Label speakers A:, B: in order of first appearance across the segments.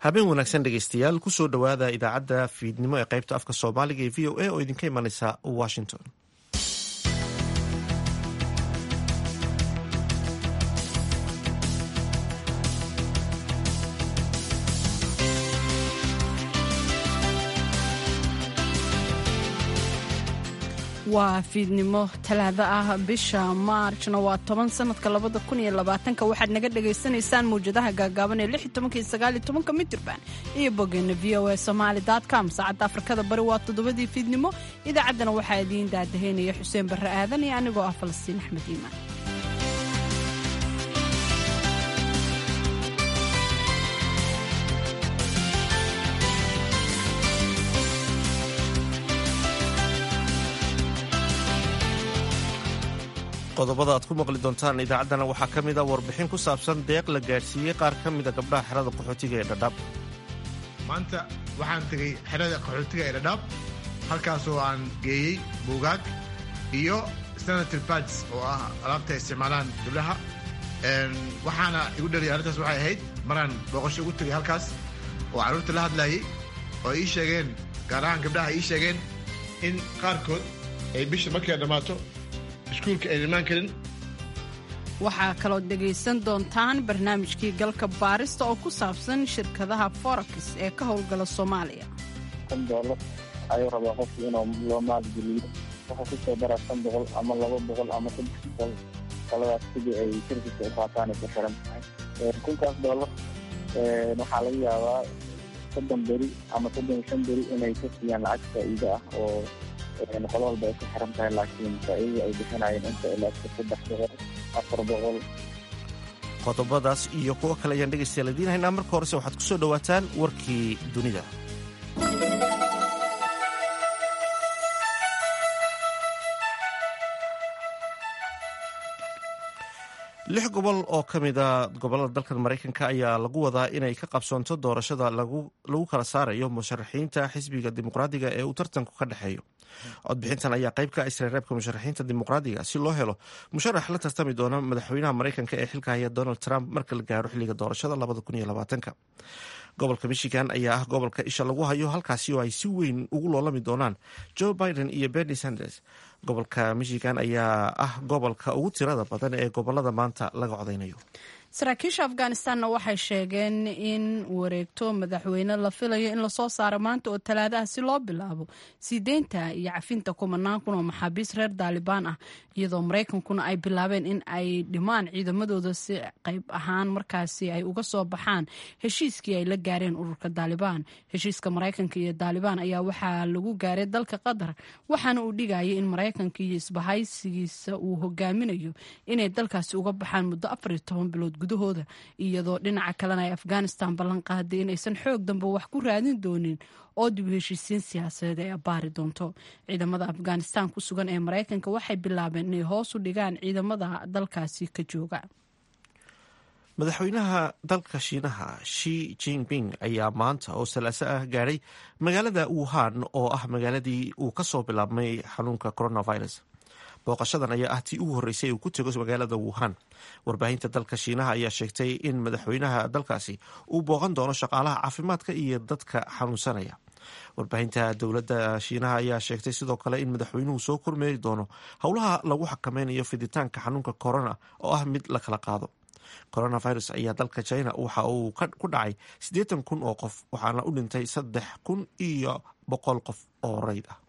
A: habeen wanaagsan dhegeystayaal kusoo dhowaada idaacadda fiidnimo ee qaybta afka soomaaliga ee v o a oo idinka imanaysa washington
B: waa fiidnimo talaado ah bisha maarjna waa toban sanadka labada kun iyo labaatanka waxaad naga dhagaysanaysaan mawjadaha gaagaaban ee lix iyo tobanka iyo sagaal iyo tobanka mitirban iyo bogeena v o a somaali com saacadda afrikada bari waa toddobadii fiidnimo idaacaddana waxaa idiin daadaheynaya xuseen barre aadan iyo anigoo ah falastiin axmed iimaan
A: qodobada aad ku maqli doontaan idaacaddana waxaa ka mid a warbixin ku saabsan deeq la gaadhsiiyey qaar ka mida gabdhaha xerada qaxootiga ee dhadhaab
C: maanta waxaan tegey xerada qaxootiga ee dhadhaab halkaasoo aan geeyey buugaag iyo senator bads oo ah alaabta ay isticmaalaan gabdhaha waxaana igu dhaliyay arrintaas waxay ahayd maraan booqasho ugu tegay halkaas oo carruurta la hadlaayay oo ii sheegeen gaar ahaan gabdhaha ii sheegeen in qaarkood ay bisha markay dhammaato iskuulka ay imaan karin
B: waxaa kaloo dhegaysan doontaan barnaamijkii galka baarista oo ku saabsan shirkadaha forax ee ka howlgala soomaaliya
D: kan doolar ayuu rabaa qofku inuu loo maalgeliyo wuxuu ku soo daraa shan boqol ama laba boqol ama saddex boqol taladaas sidii ay shirkiska u qaataan ay ku xiran tahay kunkaas doolar waxaa laga yaabaa soddon beri ama soddon iyo shan beri inay ka siiyaan lacag faa'iido ah oo qolo walba ay ku xiran tahay laakiin faa'iidada ay bixinayeen inta ilaa saddex boqol afar boqol
A: qodobadaas iyo kuwo kale ayaan dhegaystayaal idiin haynaa marka horese waxaad ku soo dhowaataan warkii dunida lix gobol oo ka mida gobollada dalkan maraykanka ayaa lagu wadaa inay ka qabsoonto doorashada lagu kala saarayo musharaxiinta xisbiga dimuqraadiga ee uu tartanku ka dhexeeyo codbixintan ayaa qayb ka isreereebka musharaxiinta dimuqraadiga si loo helo musharax la tartami doona madaxweynaha maraykanka ee xilka haya donald trump marka la gaaro xilliga doorashada gobolka michigan ayaa ah gobolka isha lagu hayo halkaasi oo ay si weyn ugu loolami doonaan joe biden iyo bernie sanders gobolka michigan ayaa ah gobolka ugu tirada badan ee gobolada maanta laga codeynayo
B: saraakiisha afghanistanna waxay sheegeen in wareegto madaxweyne la filayo in lasoo saaro maanta oo talaadaha si loo bilaabo sii deynta iyo cafinta kumanaan kun oo maxaabiis reer daalibaan ah iyadoo maraykankuna ay bilaabeen in ay dhimaan ciidamadooda si qayb ahaan markaasi ay uga soo baxaan heshiiskii ay la gaareen ururka daalibaan heshiiska maraykanka iyo daalibaan ayaa waxaa lagu gaaray dalka qatar waxaana uu dhigayay in maraykanka iyo isbahaysigiisa uu hogaaminayo inay dalkaasi uga baxaan muddo afariyo toban bilood gudahooda iyadoo dhinaca kalena ay afghanistan ballan qaaday inaysan xoog dambe wax ku raadin doonin oo dib u heshiisiin siyaasadeed ay abbaari doonto ciidamada afghanistan ku sugan ee maraykanka waxay bilaabeen inay hoos u dhigaan ciidamada dalkaasi ka jooga
A: madaxweynaha dalka shiinaha shi jinping ayaa maanta oo salaaso ah gaadhay magaalada wuhan oo ah magaaladii uu ka soo bilaabmay xanuunka coronavirus booqashadan ayaa ah tii ugu horreysay uu ku tego magaalada wuhan warbaahinta dalka shiinaha ayaa sheegtay in madaxweynaha dalkaasi uu booqan doono shaqaalaha caafimaadka iyo dadka xanuunsanaya warbaahinta dowladda shiinaha ayaa sheegtay sidoo kale in madaxweynuhu soo kormeeri doono howlaha lagu xakameynayo fiditaanka xanuunka corona oo ah mid la kala qaado coronavirus ayaa dalka china waxa uu ku dhacay siddeetan kun oo qof waxaana u dhintay saddex kun iyo boqol qof oo rayd ah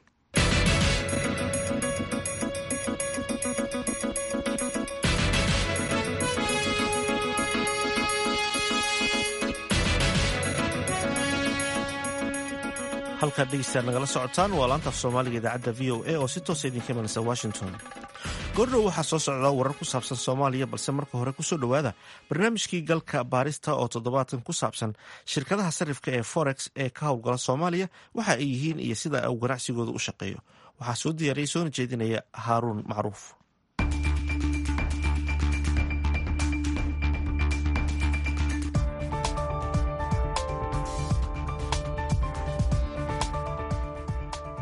A: halkaad dhegeystaad nagala socotaan waa laanta af soomaaliga idaacadda v o a oo si toosa idinka imanaysa washington goordhow waxaa soo socda warar ku saabsan soomaaliya balse marka hore kusoo dhowaada barnaamijkii galka baarista oo toddobaatan ku saabsan shirkadaha sarifka ee forex ee ka howlgala soomaaliya waxa ay yihiin iyo sida uu ganacsigooda u shaqeeyo waxaa soo diyaariyay soona jeedinaya haaruun macruuf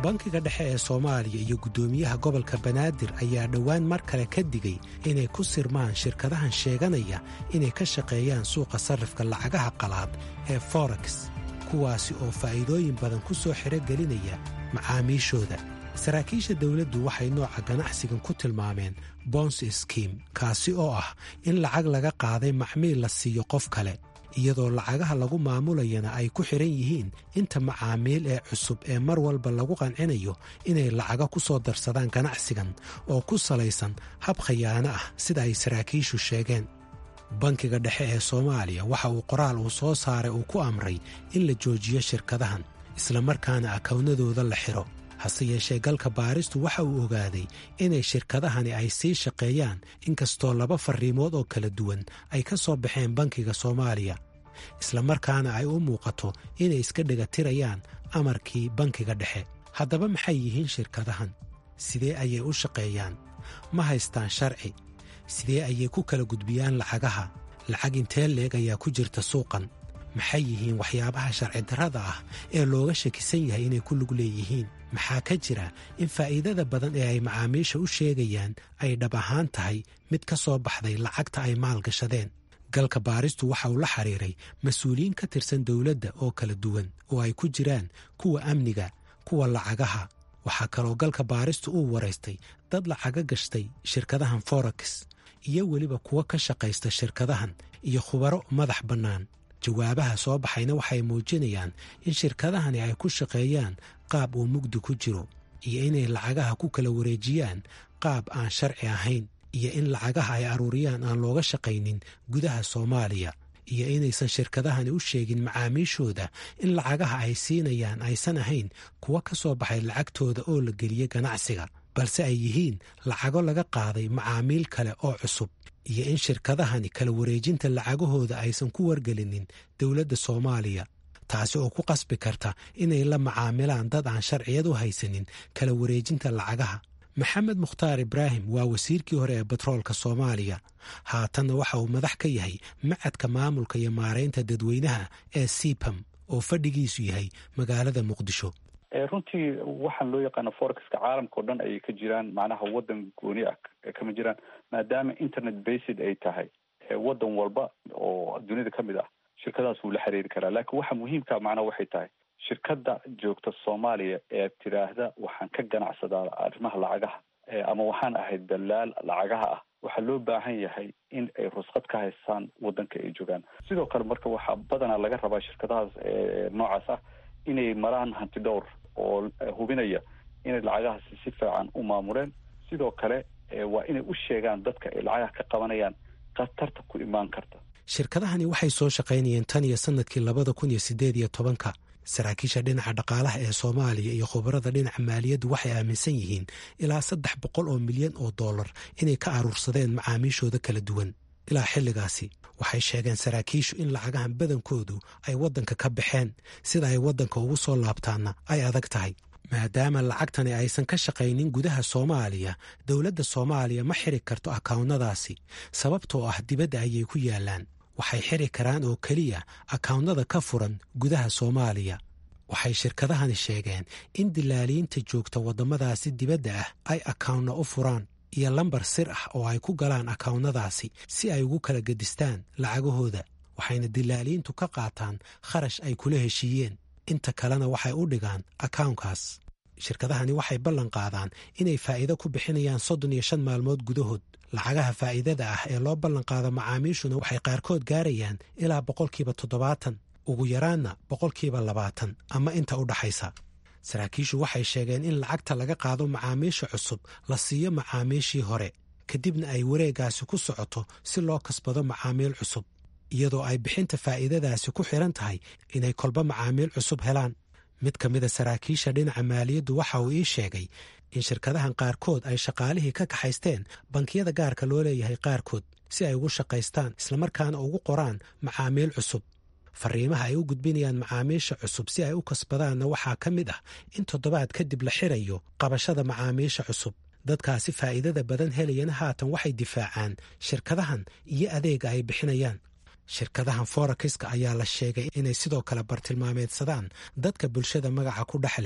E: bankiga dhexe ee soomaaliya iyo guddoomiyaha gobolka banaadir ayaa dhowaan mar kale ka digay inay ku sirmaan shirkadahan sheeganaya inay ka shaqeeyaan suuqa sarrifka lacagaha qalaad ee forex kuwaasi oo faa'iidooyin badan ku soo xirogelinaya macaamiishooda saraakiisha dawladdu waxay nooca ganacsigan ku tilmaameen bons skim kaasi oo ah in lacag laga qaaday macmiil la siiyo qof kale iyadoo lacagaha lagu maamulayana ay ku xidhan yihiin inta macaamiil ee cusub ee mar walba lagu qancinayo inay lacago ku soo darsadaan ganacsigan oo ku salaysan hab khayaano ah sida ay saraakiishu sheegeen bankiga dhexe ee soomaaliya waxa uu qoraal uu soo saaray uu ku amray in la joojiyo shirkadahan islamarkaana akawnadooda la xidho hase yeeshee galka baaristu waxa uu ogaaday inay shirkadahani ay sii shaqeeyaan inkastoo laba farriimood oo kala duwan ay ka soo baxeen bankiga soomaaliya islamarkaana ay u muuqato inay iska dhegatirayaan amarkii bankiga dhexe haddaba maxay yihiin shirkadahan sidee ayay u shaqeeyaan ma haystaan sharci sidee ayay ku kala gudbiyaan lacagaha lacag intee leeg ayaa ku jirta suuqan maxay yihiin waxyaabaha sharci darrada ah ee looga shakisan yahay inay ku lug leeyihiin maxaa ka jira in faa'iidada badan ee ay macaamiisha u sheegayaan ay dhab ahaan tahay mid ka soo baxday lacagta ay maalgashadeen galka baaristu waxa uu la xiriiray mas-uuliyiin ka tirsan dowladda oo kala duwan oo ay ku jiraan kuwa amniga kuwa lacagaha waxaa kaloo galka baaristu uu waraystay dad lacaga gashtay shirkadahan forex iyo weliba kuwa ka shaqaysta shirkadahan iyo khubaro madax bannaan jawaabaha soo baxayna waxay muujinayaan in shirkadahani ay ku shaqeeyaan qaab uu mugdi ku jiro iyo inay lacagaha ku kala wareejiyaan qaab aan sharci ahayn iyo in lacagaha ay aruuriyaan aan looga shaqaynin gudaha soomaaliya iyo inaysan shirkadahani u sheegin macaamiishooda in lacagaha ay siinayaan aysan ahayn kuwa ka soo baxay lacagtooda oo la geliye ganacsiga balse ay yihiin lacago laga qaaday macaamiil kale oo cusub iyo in shirkadahani kala wareejinta lacagahooda aysan ku wargelinin dowladda soomaaliya taasi oo ku qasbi karta inay la macaamilaan dad aan sharciyad u haysanin kala wareejinta lacagaha maxamed mukhtaar ibraahim waa wasiirkii hore ee batroolka soomaaliya haatanna waxa uu madax ka yahay macadka maamulka iyo maaraynta dadweynaha ee sipam oo fadhigiisu yahay magaalada muqdisho
F: runtii waxaan loo yaqaano forexka caalamka oo dhan ayay ka jiraan macnaha waddan gooni ah kama jiraan maadaama internet based ay tahay waddan walba oo dunida ka mid ah shirkadaas wuu la xiriiri karaa laakiin waxa muhiimka macnaha waxay tahay shirkadda joogta soomaaliya ee tiraahda waxaan ka ganacsadaa arrimaha lacagaha ama waxaan ahayd dalaal lacagaha ah waxaa loo baahan yahay in ay rusqad ka haystaan waddanka ay joogaan sidoo kale marka waxaa badanaa laga rabaa shirkadahaas noocaas ah inay maraan hanti dhowr oo hubinaya inay lacagahaasi si fiican u maamuleen sidoo kale waa inay u sheegaan dadka ay lacagaha ka qabanayaan khatarta ku imaan karta
E: shirkadahani waxay soo shaqaynayeen tan iyo sannadkii labada kun iyo siddeed iyo tobanka saraakiisha dhinaca dhaqaalaha ee soomaaliya iyo khubarada dhinaca maaliyaddu waxay aaminsan yihiin ilaa saddex boqol oo milyan oo dollar inay ka aruursadeen macaamiishooda kala duwan ilaa xilligaasi waxay sheegeen saraakiishu in lacagahan badankoodu ay waddanka ka baxeen sida ay waddanka ugu soo laabtaanna ay adag tahay maadaama lacagtani aysan ka shaqaynin gudaha soomaaliya dowladda soomaaliya ma xiri karto akawnnadaasi sababtoo ah dibadda ayay ku yaallaan waxay xiri karaan oo keliya akawnnada ka furan gudaha soomaaliya waxay shirkadahani sheegeen in dilaaliyiinta joogta waddamadaasi dibadda ah ay akawnna u furaan iyo lambar sir ah oo ay ku galaan akawnnadaasi si ay ugu kala gedistaan lacagahooda waxayna dilaaliyiintu ka qaataan kharash ay kula heshiiyeen inta kalena waxay u dhigaan akawnkaas shirkadahani waxay ballan qaadaan inay faa'iido ku bixinayaan soddon iyo shan maalmood gudahood lacagaha faa'iidada ah ee loo ballan qaado macaamiishuna waxay qaarkood gaarayaan ilaa boqolkiiba toddobaatan ugu yaraanna boqolkiiba labaatan ama inta u dhaxaysa saraakiishu waxay sheegeen in lacagta laga qaado macaamiisha cusub la siiyo macaamiishii hore kadibna ay wareeggaasi ku socoto si loo kasbado macaamiil cusub iyadoo ay bixinta faa'iidadaasi ku xidhan tahay inay kolba macaamiil cusub helaan mid ka mida saraakiisha dhinaca maaliyaddu waxa uu ii sheegay in shirkadahan qaarkood ay shaqaalihii ka kaxaysteen bankiyada gaarka loo leeyahay qaarkood si ay ugu shaqaystaan islamarkaana ugu qoraan macaamiil cusub fariimaha ay u gudbinayaan macaamiisha cusub si ay u kasbadaanna waxaa ka mid ah in toddobaad kadib la xirayo qabashada macaamiisha cusub dadkaasi faa'iidada badan helayana haatan waxay difaacaan shirkadahan iyo adeega ay bixinayaan shirkadahan forekiska ayaa la sheegay inay sidoo kale bartilmaameedsadaan dadka bulshada magaca ku dhex leh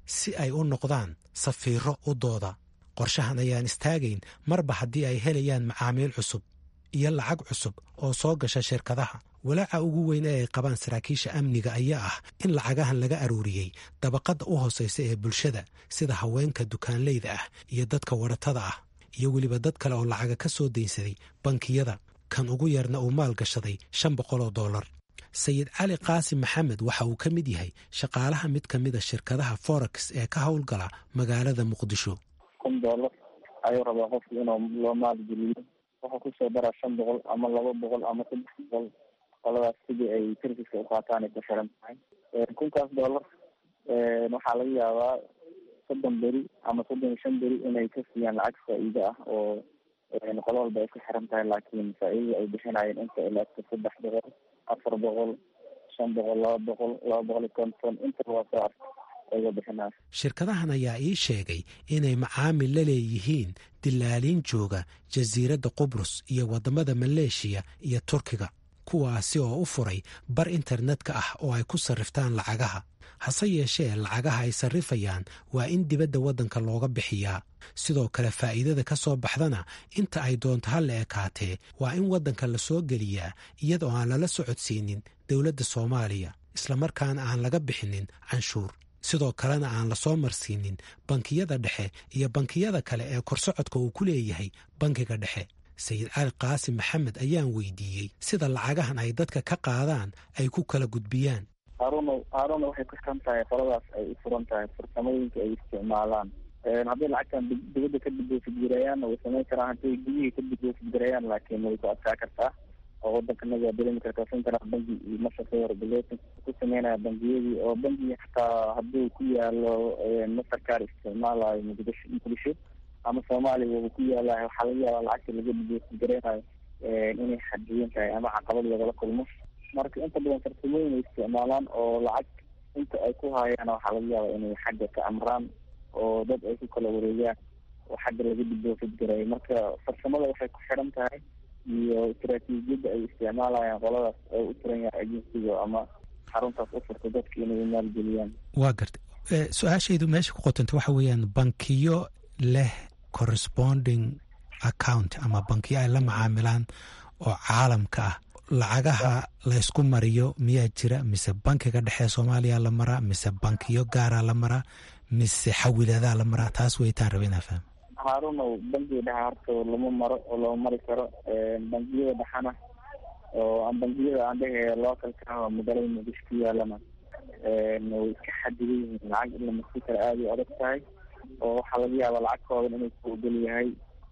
E: si ay u noqdaan safiiro u dooda qorshahan ayaan istaagayn marba haddii ay helayaan macaamiil cusub iyo lacag cusub oo soo gasha shirkadaha walaaca ugu weyn ee ay qabaan saraakiisha amniga ayaa ah in lacagahan laga aruuriyey dabaqadda u hoosaysa ee bulshada sida haweenka dukaanleyda ah iyo dadka wadhatada ah iyo weliba dad kale oo lacaga ka soo daynsaday bankiyada kan ugu yarna uu maal gashaday shan boqol oo dollar sayid cali qaasim maxamed waxa uu ka mid yahay shaqaalaha mid ka mida shirkadaha forex ee ka howlgala magaalada muqdisho
D: kun dollar ayuu rabaa qofku inuu loo maalgeliyo wuxuu kusoo daraa shan boqol ama laba boqol ama saddex boqol qoladaas sidii ay serviska uqaataan ay ku xiran tahay kunkaas dollar waxaa laga yaabaa soddon beri ama soddon iyo shan beri inay ka siiyaan lacag faa-iido ah oo qolo walba ay ku xiran tahay laakiin faa-iidada ay bixinayeen inta ilaagta saddex boqol afar boqol shan boqol laba boqol laba boqol iyo konton intaba waa soo arka ayga bixinaya
E: shirkadahan ayaa ii sheegay inay macaamil la leeyihiin dilaaliin jooga jasiiradda qubrus iyo waddamada maleeshiya iyo turkiga kuwaasi oo u furay bar internetka ah oo ay ku sarriftaan lacagaha hase yeeshee lacagaha ay sarrifayaan waa in dibadda waddanka looga bixiyaa sidoo kale faa'iidada ka soo baxdana inta ay doonto ha la ekaatee waa in waddanka la soo geliyaa iyadoo aan lala socodsiinin dowladda soomaaliya islamarkaana aan laga bixinin canshuur sidoo kalena aan la soo marsiinin bankiyada dhexe iyo bankiyada kale ee korsocodka uu ku leeyahay bankiga dhexe sayid cali qaasim maxamed ayaan weydiiyey sida lacagahan ay dadka ka qaadaan ay ku kala gudbiyaan
D: haaruna haaruna waxay ku xiran tahay qoladaas ay u furan tahay farsamooyinka ay isticmaalaan hadday lacagtan dibadda ka diboosigirayaanna way samayn karaan hadday gudihii ka diboosigirayaan laakiin way ku adkaa kartaa oo waddankanaga waa dareemi kartaa central banki iyo mashaqa regulation ku sameynaya bangiyadii oo bangiga xataa hadduu ku yaalo mastercard isticmaalayo muqdisho muqdisho ama soomaaliya waba ku yaalayo waxaa laga yaabaa lacagta laga diboosigaraynaayo inay xadiyan tahay ama caqabad lagala kulmo marka inta badan farsamooyin ay isticmaalaan oo lacag inta ay ku haayaan waxaa laga yaabaa inay xagga ka amraan oo dad ay ku kala wareegaan oo xagga laga diboosid garay marka farsamada waxay ku xiran tahay iyo istaraatiijiyadda ay isticmaalayaan qoladaas oo u furan yahay agensiga ama xaruntaas u furta dadka inay maalgeliyaan
E: waa gartay su-aashaydu meesha ku qotanta waxa weeyaan bankiyo leh corresponding account ama bankiyo ay la macaamilaan oo caalamka ah lacagaha laysku mariyo miyaa jira mise bankiga dhexe soomaaliya la maraa mise bankiyo gaara la maraa mise xawiladaa la maraa taas weytaan raba inaa fahmo
D: haaruna bankiga dhexe horta lama maro oo lama mari karo bangiyada dhexana oo bangiyada aan dhehe localka ah oo magaalada muqdisho ku yaalana way iska xadidan yihiin lacag in la marsi kara aada u adag tahay oo waxaa laga yaabaa lacag kooban inuu ku ogol yahay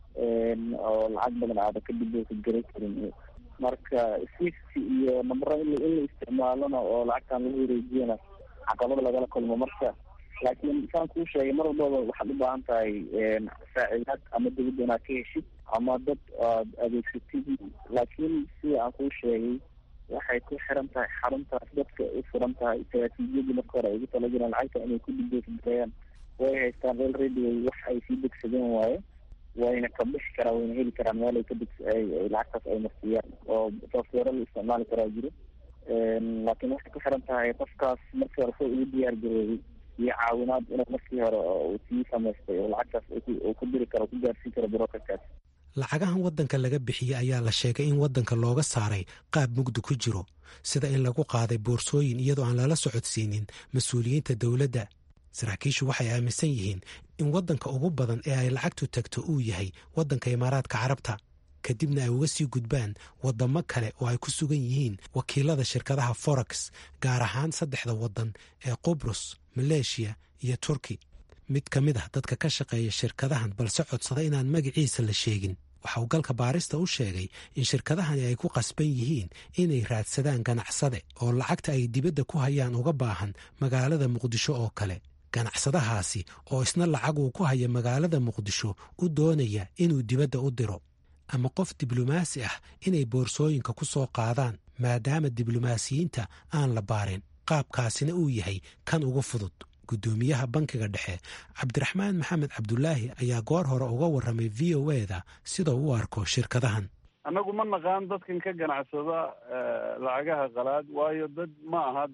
D: oo lacag badan aada ka diboosid garay karin marka sifty iyo nambaro in la isticmaalona oo lacagtan lagu wareejiyana caqabad lagala kulmo marka laakiin saan kuu sheegay mar walbaba waxaad u baahan tahay saacidaad ama dawladda inaad ka heshid ama dad aad adeegsatid laakiin sida aan kuu sheegay waxay ku xiran tahay xaruntaas dadka u furan tahay istaraatiijiyadii marka hore ay ugu talagaleen lacagta inay ku diboosidgarayaan way haystaan real radio wax ay sii degsadeen waaye wayna ka bixi karaan wayna heli karaan meel ay ka deg lacagtaas ay marsiiyaan oo software la isticmaali karaa jiro laakiin waxay ku xiran tahay qofkaas markii hore soo ugu diyaar garoobay iyo caawinaad inuu markii hore uu sii samaystay oo lacagtaas uu ku diri karo ku gaarsiin karo brokerkaas
E: lacagahan waddanka laga bixiyey ayaa la sheegay in waddanka looga saaray qaab mugdi ku jiro sida in lagu qaaday boorsooyin iyadoo aan lala socodsiinin mas-uuliyiinta dowladda saraakiishu waxay aaminsan yihiin in waddanka ugu badan ee ay lacagtu tagto uu yahay waddanka imaaraadka carabta kadibna ay uga sii gudbaan waddamo kale oo ay ku sugan yihiin wakiilada shirkadaha forex gaar ahaan saddexda waddan ee qubrus maleeshiya iyo turki mid ka mid ah dadka ka shaqeeya shirkadahan balse codsada inaan magaciisa la sheegin waxa uu galka baarista u sheegay in shirkadahani ay ku qasban yihiin inay raadsadaan ganacsade oo lacagta ay dibadda ku hayaan uga baahan magaalada muqdisho oo kale ganacsadahaasi oo isna lacag uu ku haya magaalada muqdisho u doonaya inuu dibadda u diro ama qof diblomaasi ah inay boorsooyinka ku soo qaadaan maadaama diblomaasiyiinta aan la baarin qaabkaasina uu yahay kan ugu fudud guddoomiyaha bankiga dhexe cabdiraxmaan maxamed cabdulaahi ayaa goor hore uga warramay v o eda sida u arko shirkadahan
F: annagu ma naqaan dadkan ka ganacsada lacagaha qalaad waayo dad ma aha dee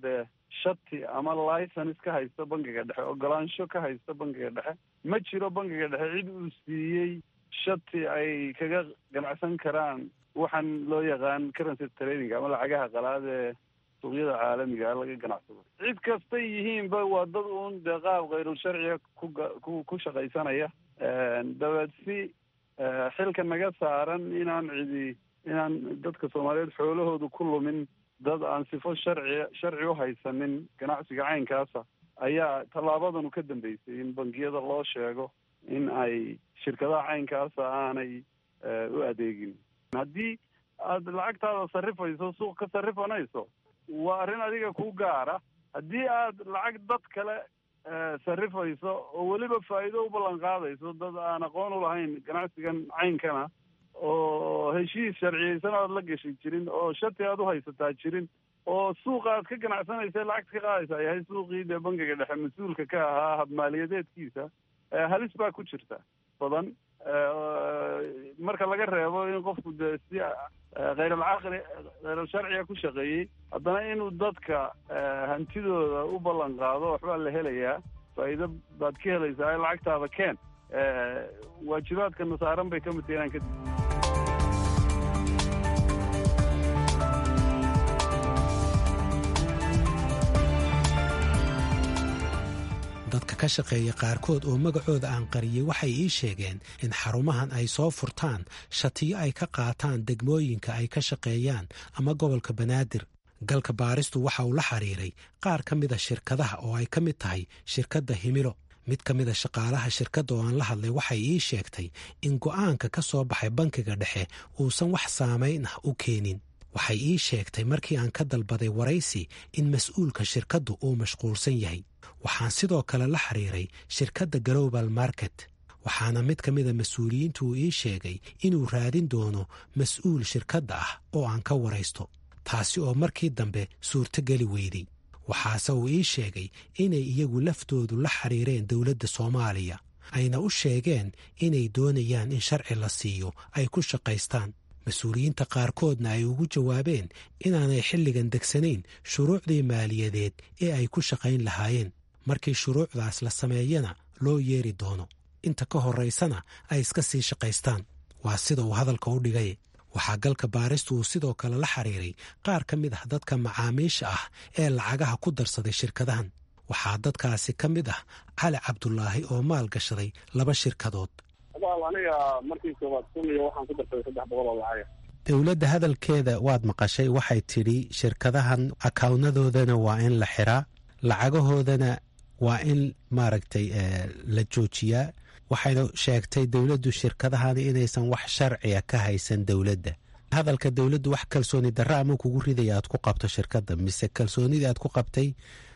G: shati ama license ka haysta bangiga dhexe ogolaansho ka haysta bangiga dhexe ma jiro bangiga dhexe cid uu siiyey shati ay kaga ganacsan karaan waxaan loo yaqaan currency trading ama lacagaha qalaad ee suuqyada caalamiga laga ganacsado cid kastay yihiinba waa dad uun dee qaab khayrul sharciga ku ku shaqaysanaya dabeed si xilka naga saaran inaan cidi inaan dadka soomaaliyeed xoolahoodu ku lumin dad aan sifo sharci sharci u haysanin ganacsiga caynkaasa ayaa tallaabadanu ka dambeysay in bangiyada loo sheego in ay shirkadaha caynkaasa aanay u adeegin haddii aad lacagtaada sarrifayso suuq ka sarrifanayso waa arrin adiga ku gaara haddii aad lacag dad kale sarrifayso oo weliba faa'iido u ballan qaadayso dad aan aqoon u lahayn ganacsigan caynkana oo heshiis sharciyeysan aad la gashi jirin oo shati aad u haysataa jirin oo suuqa aad ka ganacsanaysa lacagta ka qaadaysa yahay suuqii dee bangiga dhexe mas-uulka ka ahaa habmaaliyadeedkiisa halis baa ku jirta badan marka laga reebo in qofku dee si khayralcaqli khayral sharciga ku shaqeeyey haddana inuu dadka hantidooda u ballan qaado waxbaa la helayaa faa'iido baad ka helaysaa lacagtaada keen waajibaadka nasaaran bay ka mid tahay inaan kadib
E: dadka ka shaqeeya qaarkood oo magacooda aan qariyey waxay ii sheegeen in xarumahan ay soo furtaan shatiyo ay ka qaataan degmooyinka ay ka shaqeeyaan ama gobolka banaadir galka baaristu waxa uu la xiriiray qaar ka mida shirkadaha oo ay ka mid tahay shirkadda himilo mid ka mida shaqaalaha shirkadda oo aan la hadlay waxay ii sheegtay in go'aanka ka soo baxay bankiga dhexe uusan wax saamayn ah u keenin waxay ii sheegtay markii aan ka dalbaday waraysi in mas-uulka shirkaddu uu mashquulsan yahay waxaan sidoo kale la xiriiray shirkadda global market waxaana mid ka mida mas-uuliyiintu uu ii sheegay inuu raadin doono mas-uul shirkadda ah oo aan ka waraysto taasi oo markii dambe suurtogeli weyday waxaase uu ii sheegay inay iyagu laftoodu la xiriireen dowladda soomaaliya ayna u sheegeen inay doonayaan in sharci la siiyo ay ku shaqaystaan mas-uuliyiinta qaarkoodna ay ugu jawaabeen inaanay xilligan degsanayn shuruucdii maaliyadeed ee ay ku shaqayn lahaayeen markii shuruucdaas la sameeyana loo yeeri doono inta ka horraysana ay iska sii shaqaystaan waa sida uu hadalka u dhigay waxaa galka baaristu uu sidoo kale la xiriiray qaar ka mid ah dadka macaamiisha ah ee lacagaha ku darsaday shirkadahan waxaa dadkaasi ka mid ah cali cabdulaahi oo maal gashaday laba shirkadood
D: aniga markii koobaad kun iyo waxaan ku darsaday saddex boqol oo lacaga
E: dowladda hadalkeeda waad maqashay waxay tidhi shirkadahan akawnnadoodana waa in la xiraa lacagahoodana waa in maaragtay la joojiyaa waxayna sheegtay dowladdu shirkadahani inaysan wax sharciga ka haysan dowladda hadalka dowladdu wax kalsooni darra ama kugu ridaya aad ku qabto shirkadda mise kalsoonidii aad ku qabtay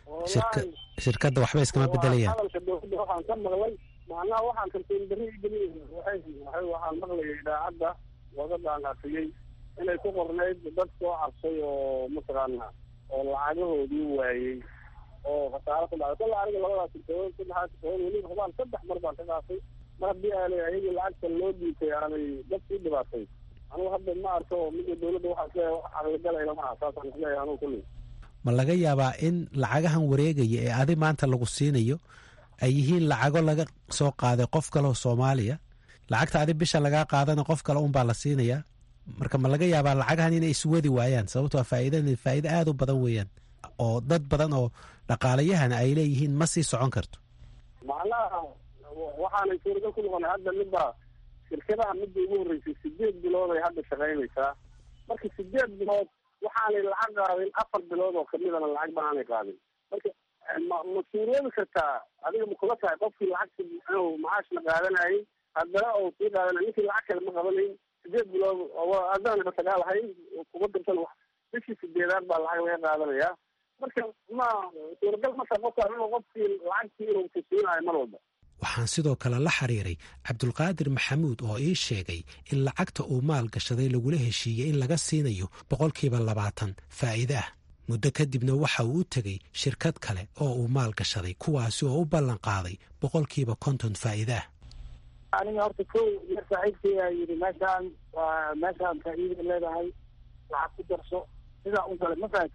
E: shirkadda waxba iskama bedelayaan
D: hadalka dowladda waxaan ka maqlay macnaha waxaan kalsooni darri igeliy waxaan maqlayay idaacadda wadadaan afiyey inay ku qornayd dad soo cabsay oo mataqaana oo lacagahoodii waayey oo khasaaro ku dhacday kalla aniga labadaas sirkadood saddexaas sirkadood weliba hubaan saddex mar baan ka qaatay mar haddii aanay ayagii lacagta loo dhiibtay aanay dad sii dhibaatay anugu hadda ma arko midda dowladda waxaa isleeyahay wax caqligalayna maaha saasaan isleeyahay anugu kulli
E: ma laga yaabaa in lacagahan wareegaya ee adi maanta lagu siinayo ay yihiin lacago laga soo qaaday qof kaleoo soomaaliya lacagta adi bisha lagaa qaadana qof kale unbaa la siinayaa marka ma laga yaabaa lacagahan inay iswadi waayaan sababtoo faa'iidan faa'iido aada u badan weeyaan oo dad badan oo dhaqaalayahana ay leeyihiin ma sii socon karto
D: macnaha waxaanay suuragal ku noqonay hadda midda shirkadaha midda ugu horreysay sideed bilood ay hadda shaqaynaysaa marka sideed bilood waxaanay lacag qaadin afar bilood oo kamidana lacag baaanay qaadin marka ma ma suuroobi kartaa adiga ma kula tahay qofkii lacagta inuu macaashna qaadanayay haddana ou sii qaadanay ninkii lacag kale ma qabanayn sideed bilood haddana matagaalahayn kuma dirsan bishii sideedaad baa lacag laga qaadanayaa marka ma suuragal ma tahay qofka inuu qofkii lacagtii inuu kusiinayo mar walba
E: waxaan sidoo kale la xiriiray cabdulqaadir maxamuud oo ii sheegay in lacagta uu maal gashaday lagula heshiiyey in laga siinayo boqolkiiba labaatan faa'iide ah muddo kadibna waxa uu u tegey shirkad kale oo uu maal gashaday kuwaasi oo u ballan qaaday boqolkiiba konton faa'iide ah
H: aniga horta kow yar saaxiibkaya yidhi meeshaan waa meeshaan faa'iida leedahay lacag ku darso sidaa u galay mafahat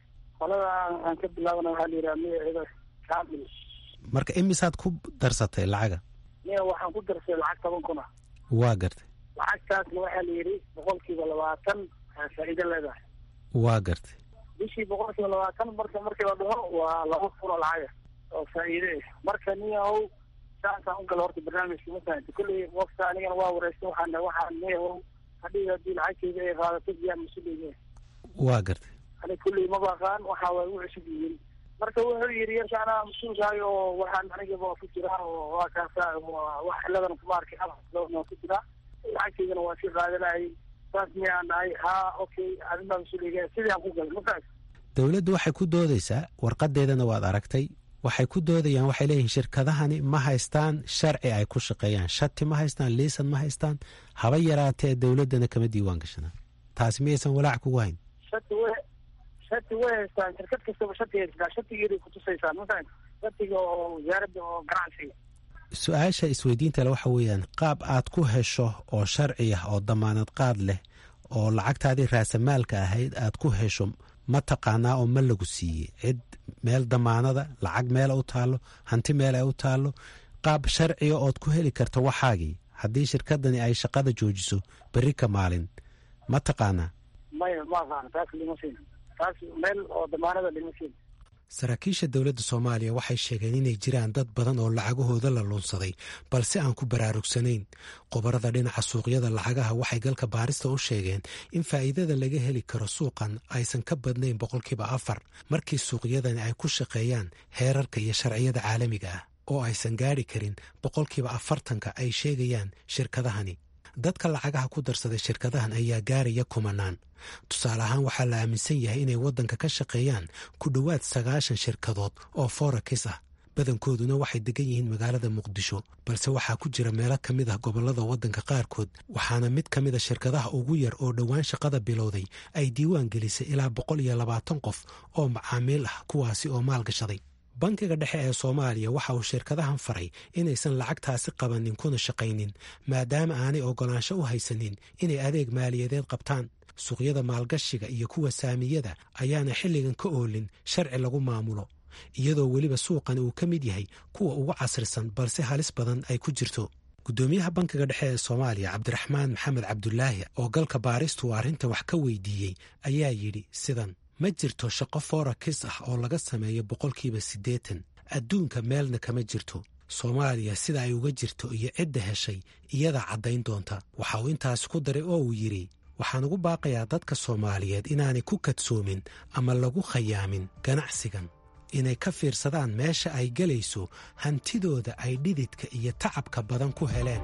H: qolada aan ka bilaabana waxaa la yidhaha magaceeda kaamil
E: marka imisaad ku darsatay lacaga
H: niya waxaan ku darsay lacag toban kun ah
E: waa gartay
H: lacagtaasna waxaa la yidhi boqolkiiba labaatan faa'iido leedahay
E: waa gartay
H: bishii boqolkiiba labaatan marka markii la dhaho waa laba kun oo lacaga oo faa'iide ah marka niyahow saasaan u gala horta barnaamijka mafahamta kolley waqta anigana waa wareystay waxaan waxaan niyahow hadhii haddii lacagteyda ay qaadato biyaa mas-uuliyne
E: waa gartay
H: ani kulley ma baqaan waxa waay u cusub yihiin marka wuxuu yidhi yarka anaa mas-uulkahay oo waxaan anigaba ku jiraa oo waa kaasa wax ciladan kuma arkay waa ku jiraa lacagteydana waa sii qaadanayay saas miyaan dhahay haa okay adinbaa mas-uuliga sidii aan ku galay mafaas
E: dowladdu waxay ku doodaysaa warqadeedana waad aragtay waxay ku doodayaan waxay leeyihiin shirkadahani ma haystaan sharci ay ku shaqeeyaan shati ma haystaan liisan ma haystaan haba yaraatee dowladdana kama diiwaan gashanaan taasi miyaysan walaac kugu hayn
H: shati way shati way haystaan shirkad kastaba shati haystaa shatigeeday kutusaysaa mafahan shatiga oo wasaaradda oo ganacsiga
E: su-aasha isweydiinta le waxa weeyaan qaab aad ku hesho oo sharci ah oo damaanad qaad leh oo lacagtaadii raasamaalka ahayd aad ku hesho ma taqaanaa oo ma lagu siiyey cid meel damaanada lacag meela u taallo hanti meel ay u taallo qaab sharciga ood ku heli karto waxaagii haddii shirkadani ay shaqada joojiso berri ka maalin ma taqaanaa
H: maya ma aqaana taas lima siin taas meel oo damaanada lima siin
E: saraakiisha dowladda soomaaliya waxay sheegeen inay jiraan dad badan oo lacagahooda la luunsaday balse aan ku baraarugsanayn qobarada dhinaca suuqyada lacagaha waxay galka baarista u sheegeen in faa'iidada laga heli karo suuqan aysan ka badnayn boqolkiiba afar markii suuqyadani ay ku shaqeeyaan heerarka iyo sharciyada caalamiga ah oo aysan gaadhi karin boqolkiiba afartanka ay sheegayaan shirkadahani dadka lacagaha ku darsaday shirkadahan ayaa gaaraya kumanaan tusaale ahaan waxaa la aaminsan yahay inay waddanka ka shaqeeyaan ku dhowaad sagaashan shirkadood oo forakis ah badankooduna waxay degan yihiin magaalada muqdisho balse waxaa ku jira meelo ka mid ah gobollada waddanka qaarkood waxaana mid ka mid a shirkadaha ugu yar oo dhowaan shaqada bilowday ay diiwaan gelisay ilaa boqol iyo labaatan qof oo macaamiil ah kuwaasi oo maalgashaday bankiga dhexe ee soomaaliya waxa uu shirkadahan faray inaysan lacagtaasi qabanin kuna shaqaynin maadaama aanay oggolaansho u haysanin inay adeeg maaliyadeed qabtaan suuqyada maalgashiga iyo kuwa saamiyada ayaana xilligan ka oolin sharci lagu maamulo iyadoo weliba suuqani uu ka mid yahay kuwa ugu casrisan balse halis badan ay ku jirto guddoomiyaha bankiga dhexe ee soomaaliya cabdiraxmaan maxamed cabdulaahi oo galka baaristu uu arrintan wax ka weydiiyey ayaa yidhi sidan ma jirto shaqo forakis ah oo laga sameeyo boqolkiiba siddeetan adduunka meelna kama jirto soomaaliya sida ay uga jirto iyo cidda heshay iyadaa caddayn doonta waxa uu intaasi ku daray oo uu yidhi waxaan ugu baaqayaa dadka soomaaliyeed inaanay ku kadsoomin ama lagu khayaamin ganacsigan inay ka fiirsadaan meesha ay gelayso hantidooda ay dhididka iyo tacabka badan ku heleen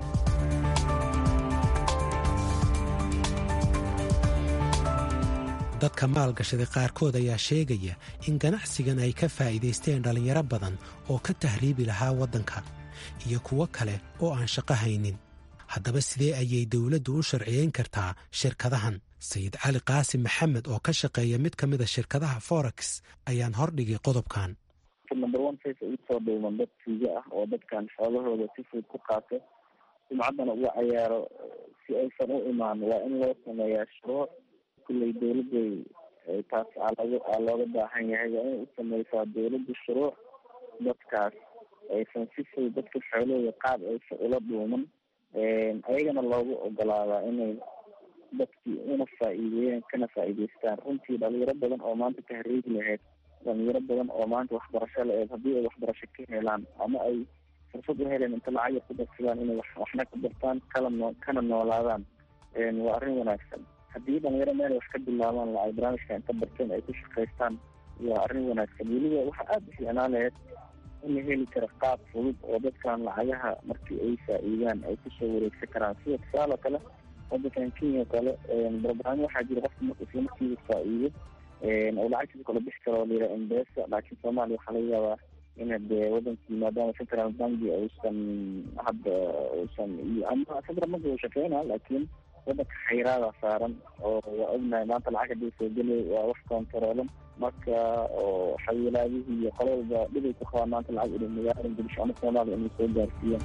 E: dadka maalgashaday qaarkood ayaa sheegaya in ganacsigan ay ka faa'iidaysteen dhallinyaro badan oo ka tahriibi lahaa waddanka iyo kuwo kale oo aan shaqo haynin haddaba sidee ayay dowladdu u sharciyeyn kartaa shirkadahan sayid cali qaasim maxamed oo ka shaqeeya mid ka mid a shirkadaha forex ayaan hordhigay qodobkan
D: number one face ay usoo dhuuman dad tuugo ah oo dadkan xoolahooda si fudud ku qaato sumcaddana uga cayaaro si aysan u imaan waa in loo sameeyaa shuruuc kulley dowladday taas alog aa looga baahan yahay waa inay u sameysaa dowladda shuruuc dadkaas aysan si fudud dadka xoolahooda qaab aysan ula dhuuman ayagana loogu ogolaadaa inay dadkii una faa-iideeyaan kana faa-iideystaan runtii dhalinyaro badan oo maanta tahriigi lahayd dhalinyaro badan oo maanta waxbarasho la-eed haddii ay waxbarasho ka helaan ama ay fursad u heleen inta lacag yar ku darsadaan inay waxna ka bartaan kala noo kana noolaadaan waa arrin wanaagsan haddii dhalinyaro meel wax ka bilaabaan la ay barnaamijka inta barteen ay ku shaqaystaan waa arrin wanaagsan weliba waxaa aada u fiicnaan lahayd in la heli karo qaab fudud oo dadkan lacagaha markii ay faa-iidaan ay kusoo wareegsan karaan sida tusaale kale wadankan kenya kale barnaamij waxaa jira qofka marka isla markiiba faa-iido oo lacagtiisa kala bixi karo la yidhaha embesa laakiin soomaaliya waxaa laga yaabaa in de wadankii maadaama central banki uusan hadda uusan ama central banki uu shaqeynaa laakiin wadanka xayraada saaran oo waa ognahay maanta lacag hadii soo gelay waa wax kontaroolan marka oo xawilaadihii iyo qololba dhibay ku qabaan maanta lacag inay magaala muqdisho ama soomaaliya inay soo gaarsiiyaan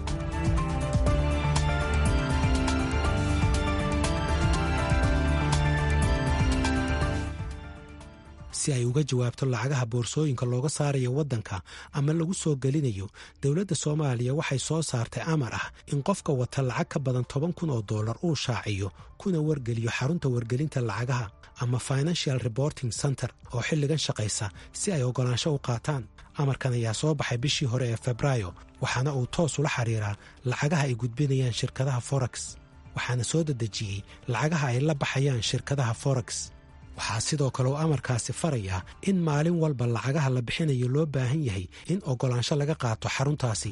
E: si ay uga jawaabto lacagaha boorsooyinka looga saarayo waddanka ama lagu soo gelinayo dowladda soomaaliya waxay soo saartay amar ah in qofka wata lacag ka badan toban kun oo dollar uu shaaciyo kuna wargeliyo xarunta wargelinta lacagaha ama financial reporting center oo xilligan shaqaysa si ay oggolaansho u qaataan amarkan ayaa soo baxay bishii hore ee febraayo waxaana uu toos ula xiriiraa lacagaha ay gudbinayaan shirkadaha forex waxaana soo dedejiyey lacagaha ay la baxayaan shirkadaha forex waxaa sidoo kale uu amarkaasi farayaa in maalin walba lacagaha la bixinayo loo baahan yahay in oggolaansho laga qaato xaruntaasi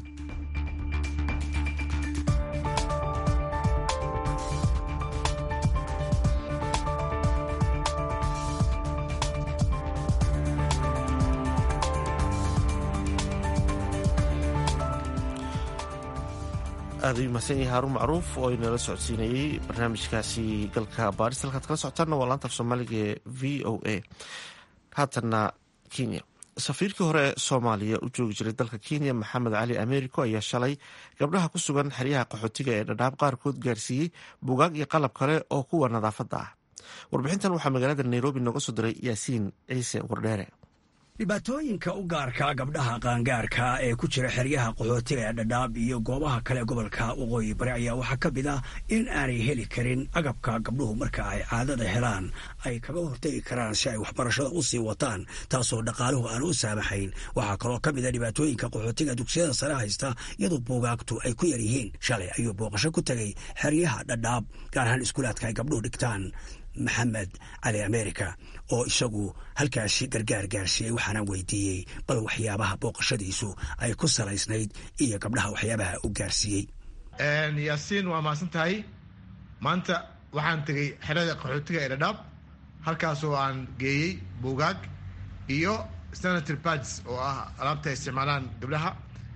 A: aad u mahadsan yahay haarun macruuf oo inala socodsiinayey barnaamijkaasi galka baaris halkaad kala socotaanna waa laanta af soomaaliga ee v o a haatanna kenya safiirkii hore ee soomaaliya u joogi jiray dalka kenya maxamed cali americo ayaa shalay gabdhaha ku sugan xeryaha qaxootiga ee dhadhaab qaarkood gaarsiiyey buugaag iyo qalab kale oo kuwa nadaafadda ah warbixintan waxaa magaalada nairobi nooga soo diray yaasiin ciise wardheere
I: dhibaatooyinka u gaarka gabdhaha qaangaarka ee ku jira xeryaha qaxootiga ee dhadhaab iyo goobaha kale gobolka waqooyi bari ayaa waxaa ka mid ah in aanay heli karin agabka gabdhuhu marka ay caadada helaan ay kaga hortegi karaan si ay waxbarashada u sii wataan taasoo dhaqaaluhu aan u saamaxayn waxaa kaloo ka mid a dhibaatooyinka qaxootiga dugsiyada sare haysta iyadoo buugaagtu ay ku yar yihiin shalay ayuu booqasho ku tegay xeryaha dhadhaab gaar ahaan iskuulaadka ay gabdhuhu dhigtaan maxamed cali america oo isagu halkaasi gargaar gaarsiiyey waxaana weydiiyey bal waxyaabaha booqashadiisu ay ku salaysnayd iyo gabdhaha waxyaabaha u gaarsiiyey
C: yaasiin waa mahadsan tahay maanta waxaan tegey xerada qaxootiga ee dhadhaab halkaasoo aan geeyey buugaag iyo sanitary pads oo ah alaabta ay isticmaalaan gabdhaha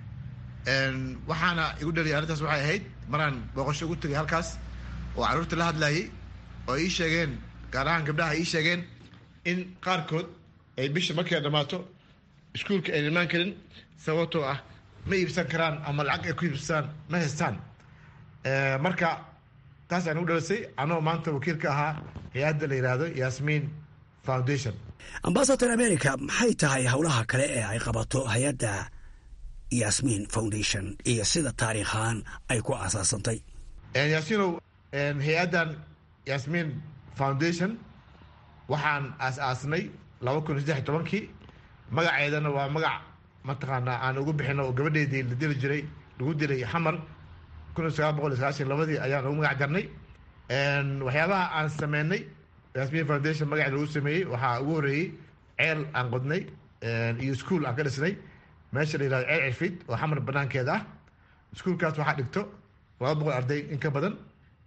C: waxaana igu dhaliyay arrintaas waxay ahayd maraan booqasho ugu tegay halkaas oo carruurta la hadlayay oo ii sheegeen gaar ahaan gabdhaha ii sheegeen in qaarkood ay bisha markay dhammaato iskuulka ayna imaan karin sababtoo ah ma iibsan karaan ama lacag ay ku iibsadaan ma haystaan marka taas aan ugu dhalisay anoo maanta wakiilka ahaa hay-adda la yidhaahdo yasmin foundation
I: ambasador america maxay tahay howlaha kale ee ay qabato hay-adda yasmin foundation iyo sida taariikhaan ay ku aasaasantay
C: yaasinow hay-addan yasmin foundation waxaan aas-aasnay laba kun iyo saddex iyo tobankii magaceedana waa magac mataqaanaa aan ugu bixino oo gabadheedii la dili jiray lagu dilay xamar kun iyo sagaal boqol iyo sagaashan labadii ayaan ugu magac darnay waxyaabaha aan sameynay yasmin foundation magaceeda lagu sameeyey waxaa ugu horreeyey ceel aan qodnay iyo ischool aan ka dhisnay meesha la yihahdo ceel cirfid oo xamar banaankeeda ah iskuolkaas waxaa dhigto laba boqol arday in ka badan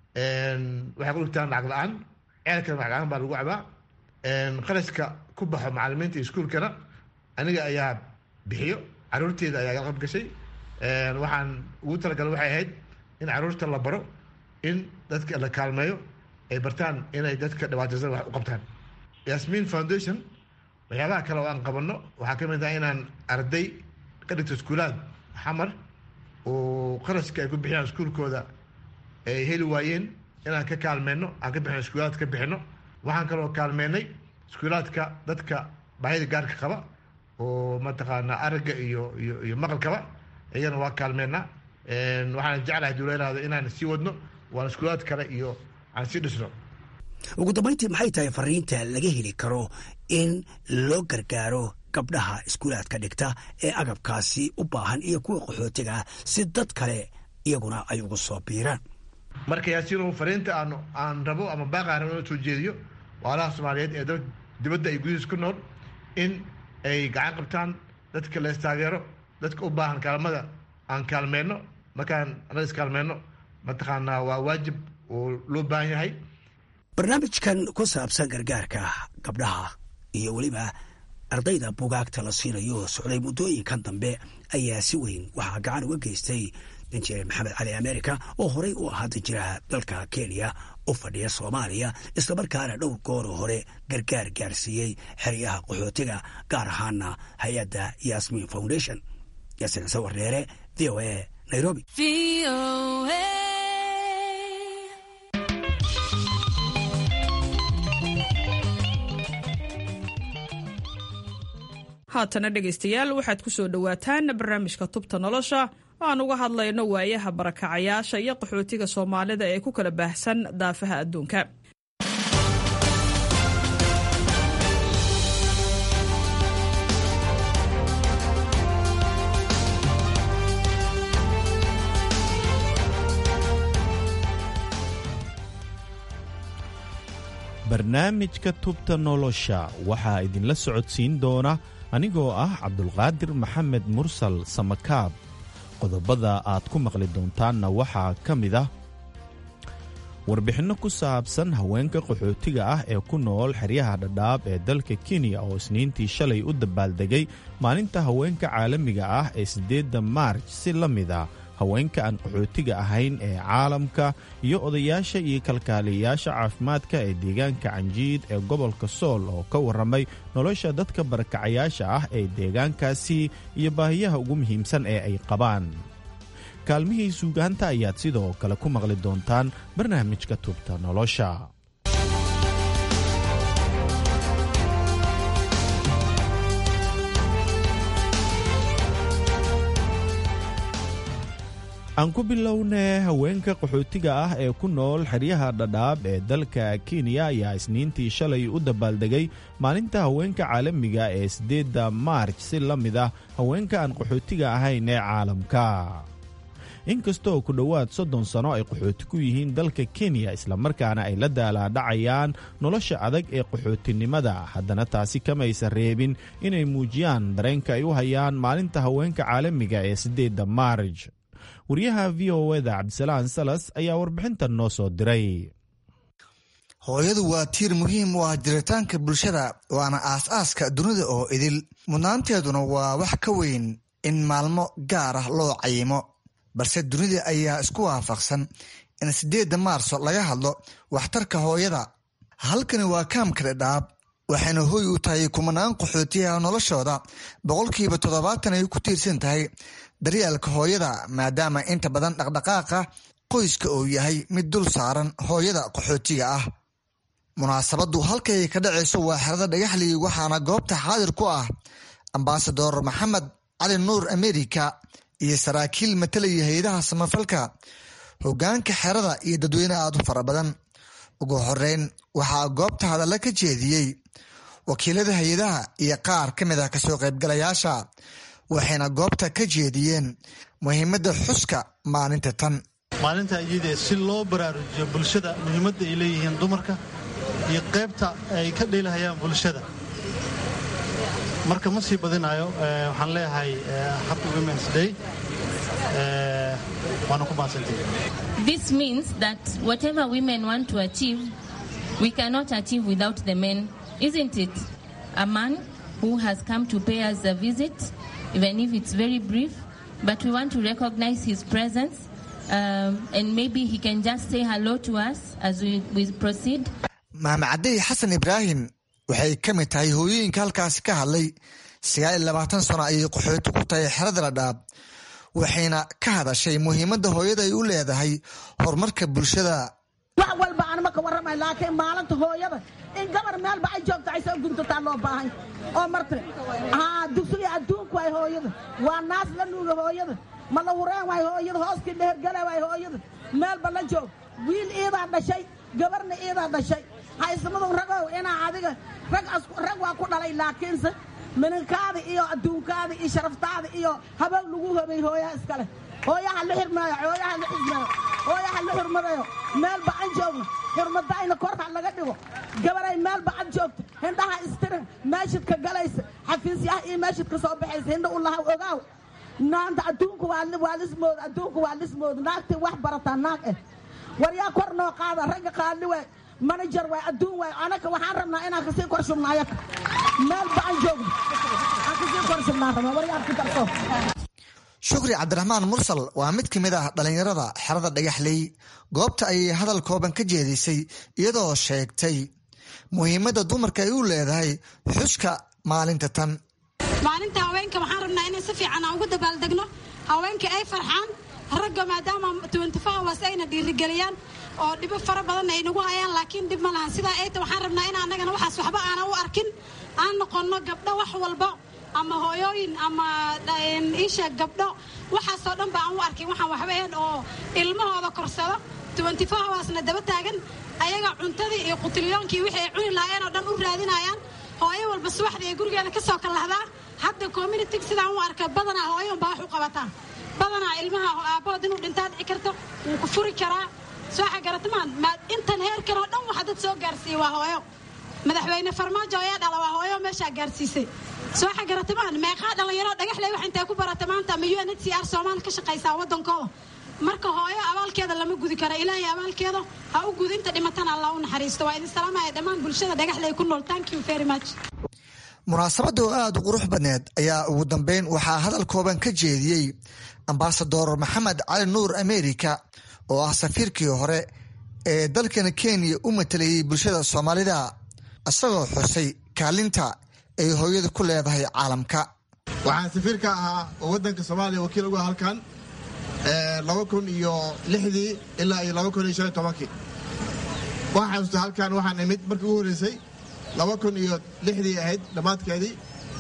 C: waxay ku dhigtaan lacag la-aan ceelkana lacag la-aan baa lagu cabaa qarashka ku baxo macalimiinta iskuolkana aniga ayaa bixiyo caruurteeda ayaa qalab gashay waxaan ugu talagalay waxay ahayd in caruurta la baro in dadka la kaalmeeyo ay bartaan inay dadka dhibaataysan wax u qabtaan yasmin foundation waxyaabaha kale oo aan qabanno waxaa ka mid ah inaan arday ka dhigto iskuulaad xamar oo qarashka ay ku bixiyaan iskuulkooda ay heli waayeen inaan ka kaalmeyno aan ka bixino iskuulaad ka bixino waxaan kaloo kaalmeynay iskuulaadka dadka baahida gaarka qaba oo mataqaanaa aragga iyo iyo iyo maqalkaba iyagana waa kaalmeynaa waxaan jeclahay duuleynahdo inaan sii wadno waan iskuulaad kale iyo aan sii dhisno
I: ugu dambayntii maxay tahay fariinta laga heli karo in loo gargaaro gabdhaha iskuulaadka dhigta ee agabkaasi u baahan iyo kuwa qaxootiga ah si dad kale iyaguna ay ugu soo biiraan
C: marka yaasiino fariinta aan aan rabo ama baaqaan rabo inoo soo jeediyo waalaha soomaaliyeed ee dad dibadda ay gudihiis ku nool in ay gacan qabtaan dadka lees taageero dadka u baahan kaalmada aan kaalmeyno markaan anaga iskaalmeyno mataqaanaa waa waajib oo loo baahan yahay
I: barnaamijkan ku saabsan gargaarka gabdhaha iyo weliba ardayda bugaagta la siinayo socday muddooyinkan dambe ayaa si weyn waxaa gacan uga geystay danjire maxamed cali america oo horey u ahaa danjiraha dalka kenya u fadhiya soomaaliya islamarkaana dhowr gooroo hore gargaar gaarsiiyey xeryaha qaxootiga gaar ahaana hay-adda yasmin foundation yasin sawar dheere v o a nairobi
J: haatana dhegaystayaal waxaad ku soo dhowaataan barnaamijka tubta nolosha aan uga hadlayno waayaha barakacayaasha iyo qaxootiga soomaalida ee ku kala baahsan daafaha adduunka
K: barnaamijka tubta nolosha waxaa idinla socodsiin doona anigoo ah cabdulqaadir maxamed mursal samakaab qodobada aad ku maqli doontaanna waxaa ka mid ah warbixinno ku saabsan haweenka qaxootiga ah ee ku nool xeryaha dhadhaab ee dalka kenya oo isniintii shalay u dabaaldegay maalinta haweenka caalamiga ah ee siddeedda maarj si la mid a haweenka aan qaxootiga ahayn ee caalamka iyo odayaasha iyo kalkaaliyayaasha caafimaadka ee deegaanka canjiid ee gobolka sool oo ka warramay nolosha dadka barakacayaasha ah ee deegaankaasi iyo baahiyaha ugu muhiimsan ee ay qabaan kaalmihii suugaanta ayaad sidoo kale ku maqli doontaan barnaamijka tubta nolosha aan ku bilownee haweenka qaxootiga ah ee ku nool xeryaha dhadhaab ee dalka kenya ayaa isniintii shalay u dabaaldegay maalinta haweenka caalamiga ee siddeedda maarj si la mid ah haweenka aan qaxootiga ahayn ee caalamka inkastoo ku dhowaad soddon sano ay qaxooti ku yihiin dalka kenya islamarkaana ay la daalaadhacayaan nolosha adag ee qaxootinimada haddana taasi kamaysa reebin inay muujiyaan dareenka ay u hayaan maalinta haweenka caalamiga ee siddeedda maarj wariyaha v o eda cabdisalaan salas ayaa warbixintan noo soo diray
L: hooyadu waa tiir muhiim u ah jiritaanka bulshada waana aas-aaska dunida oo idil mudnaanteeduna waa wax ka weyn in maalmo gaar ah loo cayimo balse dunida ayaa isku waafaqsan in siddeedda maarso laga hadlo waxtarka hooyada halkani waa kaamka dhadhaab waxayna hoy u tahay kumanaan qaxootiyaha noloshooda boqolkiiba toddobaatan ay ku tiirsan tahay daryeelka hooyada maadaama inta badan dhaqdhaqaaqa qoyska uu yahay mid dul saaran hooyada qaxootiga ah munaasabaddu halkay ka dhacayso waa xerada dhagaxlii waxaana goobta xaadir ku ah ambasador maxamed cali nuur amerika iyo saraakiil matalaya hay-adaha samafalka hogaanka xerada iyo dadweyne aad u fara badan ugu horeyn waxaa goobta hadalla ka jeediyey wakiilada hay-adaha iyo qaar ka mid ah kasoo qaybgalayaasha waxayna goobta ka jeediyeen muhiimadda xuska maalinta tan
M: maalinta iyadee si loo baraarujiyo bulshada muhiimadda ay leeyihiin dumarka iyo qaybta ay ka dheelahayaan bulshada marka ma sii badinayo waxaan leeyahay happy womens day waana ku mahadsantihi
N: This means that whatever women want to achieve, we cannot achieve without the men, isn't it? A man who has come to pay us a visit, even if it's very brief, but we want to recognize his presence. Um, and maybe he can just say hello to us as we, we proceed.
L: maamacadey xasan ibraahim waxay ka mid tahay hooyooyinka halkaasi ka hadlay sagaal iyo labaatan sano ayay qaxooti ku tahay xerada ladhaab waxayna ka hadashay muhiimadda hooyada ay u leedahay horumarka bulshada
O: wax walba aan ma ka warramay laakiin maalinta hooyada in gabar meelba ay joogto ay soo guntataa loo baahan oo marta haa dugsiga adduunku waay hooyada waa naas la nuuga hooyada ma la hureen waay hooyada hooskii dhehergala waay hooyada meelba la joog wiil iidaa dhashay gabarna iidaa dhashay haysmadu ragow inaa adiga rag waa ku dhalay laakiinse minankaada iyo adduunkaada iyo sharaftaada iyo habow lagu hobay hooyaha iskale hooyaha la xirmaayo hooyaha la xismaayo hooyaha la xurmadayo meelba aan joogno xurmadayna korha laga dhigo gabaray meelba ad joogto hindhaha istirin meeshidka galaysa xafiisyaha iyo meeshidka soo baxaysa hindha u lahaw ogaaw naanta adduunka waa lismood adduunka waa lismood naagtii wax barataa naag eh war yaa kor noo qaada ragga qaali waay manajer waay adduun waay anaka waxaan rabnaa inaan kasii kor shubno ayaka meelba aan joogno aan kasii kor shubnaan rabnaa war yaa ku darto
L: shukri cabdiraxmaan mursal waa mid ka mid ah dhallinyarada xerada dhagaxley goobta ayay hadal kooban ka jeedisay iyadoo sheegtay muhiimadda dumarka ay u leedahay xuska maalinta tan
P: maalinta haweenka waxaan rabnaa inay si fiican aan ugu dabaaldegno haweenka ay farxaan ragga maadaama hours ayna dhiirigeliyaan oo dhibo fara badan ay nagu hayaan laakiin dhib ma lahan sidaa ayta waxaan rabnaa in annagana waxaas waxba aanan u arkin aan noqonno gabdho wax walba ama hooyooyin ama isha gabdho waxaasoo dhan ba aan u arkin waxaan waxba ahayn oo ilmahooda korsado housna daba taagan ayaga cuntadii iyo qutiliyoonkii wixii ay cuni lahaayeen oo dhan u raadinayaan hooyo walba subaxdii ay gurigeeda ka soo kalahdaa hadda communitig sidaan u arka badanaa hooyo unbaa wax u qabataa badanaa ilmaha aabbahood inuu dhintaa dhici karto wuu ku furi karaa sooxa garatamaan intan heerkan oo dhan waxa dad soo gaarsiiyey waa hooyo madaxweyne farmaajo ayaa dhala waa hooyo meeshaa gaarsiisay sooxa garatamaan meeqaa dhallinyaro dhagaxley wax intay ku barata maanta ama u n h c r soomaali ka shaqaysaa waddankooda marka hooyo abaalkeeda lama gudi karo ilaahay abaalkeeda ha u gudi inta dhimatana allah u naxariisto waa idin salaamaya dhammaan bulshada dhagaxley ku nool thank you very much
L: munaasabadda oo aada u qurux badneed ayaa ugu dambeyn waxaa hadal kooban ka jeediyey ambasador maxamed cali nuur america oo ah safiirkii hore ee dalkan kenya u matalayay bulshada soomaalida isagoo xusay kaalinta ay hooyada ku leedahay caalamka
C: waxaan safiirka ahaa oo waddanka soomaaliya wakiil uga halkan laba kun iyo lixdii ilaa iyo laba kun iyo shan iyo tobankii waxaan xasuusta halkan waxaan imid markii ugu horreysay laba kun iyo lixdii ahayd dhammaadkeedii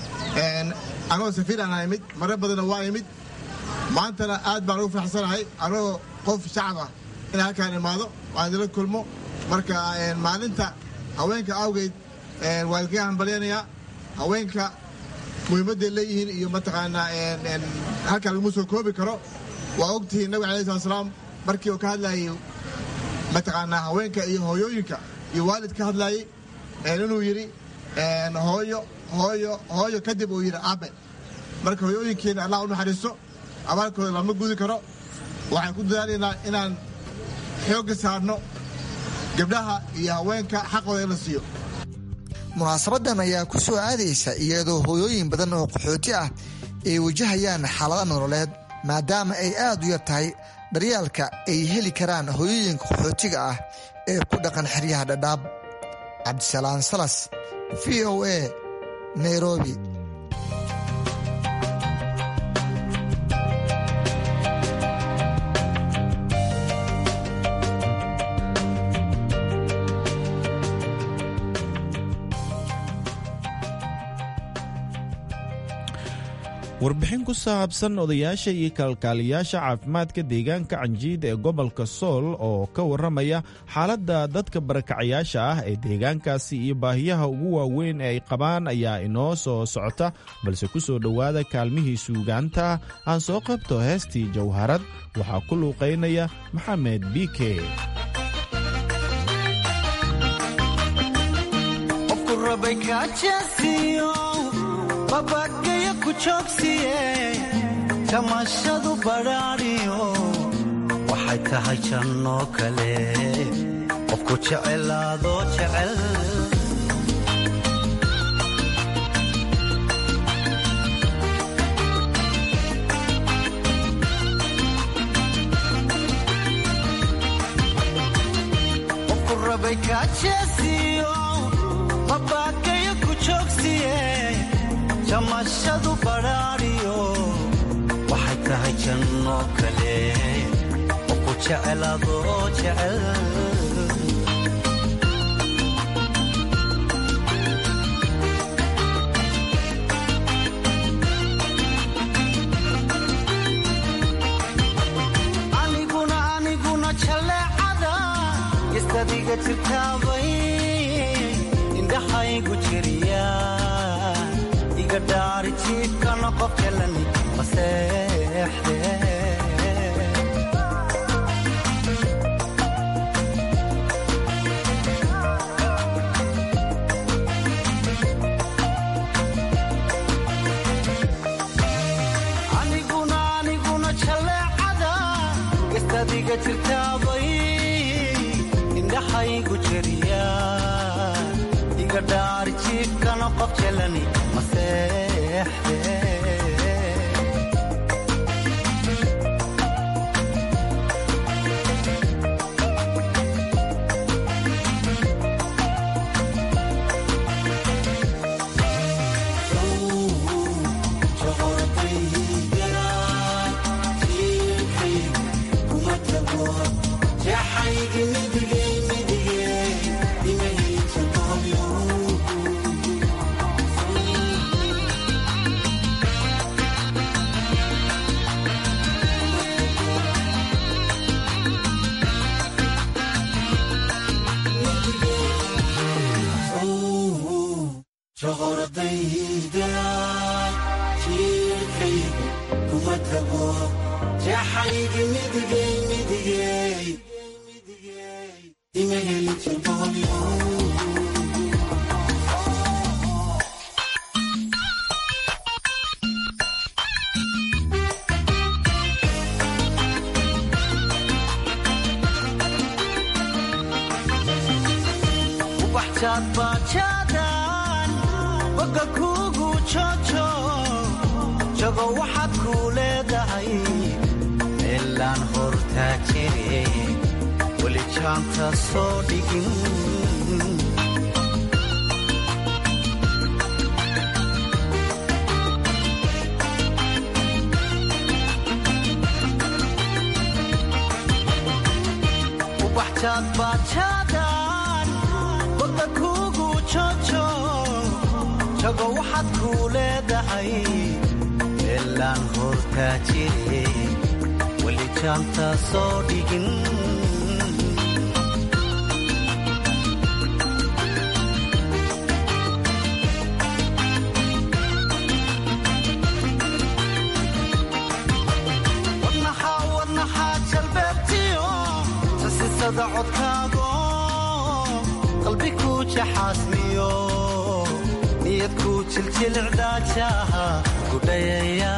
C: anagoo safiir aan imid mare badanna waa imid maantana aad baan ugu faraxsanahay anagoo qof shacab ah in halkaan imaado waan idila kulmo marka maalinta haweenka awgeed waa idinkaga hambalyanayaa haweenka muhiimadday leeyihiin iyo mataqaanaa halkaan laguma soo koobi karo waa ogtihiin nabig alai slat slaam markii uu ka hadlayay mataqaanaa haweenka iyo hooyooyinka iyo waalid ka hadlayay inuu yidhi hooyo hooyo hooyo kadib uu yidhi aabe marka hooyooyinkeena allah u naxariisto abaalkooda lama gudi karo waxaan ku dadaalaynaa inaan xoogga saarno gabdhaha iyo haweenka xaqooda in la siiyo
L: munaasabadan ayaa ku soo aadaysa iyadoo hooyooyin badan oo qaxooti ah ay wajahayaan xaalada nololeed maadaama ay aad u yar tahay daryaalka ay heli karaan hooyooyinka qaxootiga ah ee ku dhaqan xeryaha dhadhaab cabdisalaan salas v o a nairobi
K: warbixin ku saabsan odayaasha iyo kalkaaliyaasha caafimaadka deegaanka canjiid ee gobolka sool oo ka warramaya xaaladda dadka barakacayaasha ah ee deegaankaasi iyo baahiyaha ugu waaweyn ee ay qabaan ayaa inoo soo socota balse ku soo dhowaada kaalmihii suugaanta aan soo qabto heestii jawharad waxaa ku luuqaynaya maxamed biike
Q: babagayo ku joogsiye jamashadu badhaadhiyo waxay tahay jannoo kale qofku jecelaadoo jecel qofku rabay kaajeesiyo babagayo ku joogsiye jamashadu badhaadhiyo waxay tahay jannoo kale oo ku jecelaadoo jecel aniguna aniguna jaleecada istadiga jirtaabay indhaxaygu jiriya igadhaari jiifkana qof jalani maseexde aniguna aniguna jaleecada istadiga jirtaabay indhaxaygu jeriya igadhaari jiifkana qof jalani maseexde ubaxjaadbaajaadaan boga kuugu jojo jago waxaad kuu leedahay meelaan hortaa jire weli jaanta soo dhigin ubaxjaadbaajaadaan boga kuugu jojo jago waxaad kuu leedahay meelaan hortaa jire weli jaanta soo dhigin wadnaxaa wadnaxaa jalbeebtiyo sasisada codkaago qalbi kuu jaxaasmiyo niyad kuu jiljilcdaajaha gudhayaya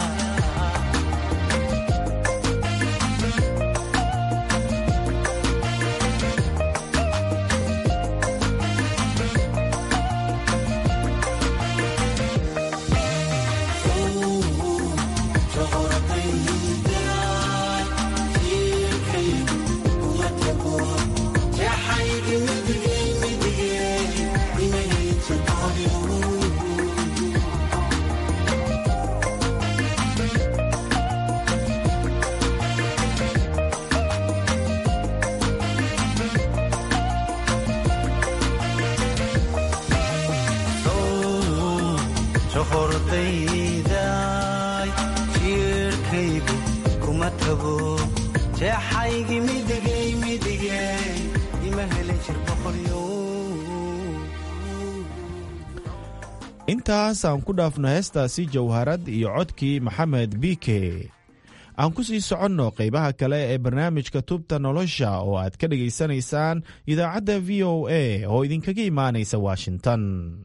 Q: sohordayday jiirkaygu kuma tago jeexaygi midigay midigay ima helin jir boqolyo
K: intaas aan ku dhaafno heestaasi jawharad iyo codkii maxamed biike aan ku sii soconno qaybaha kale ee barnaamijka tubta nolosha oo aad ka dhegaysanaysaan idaacadda v o a oo idinkaga imaanaysa washington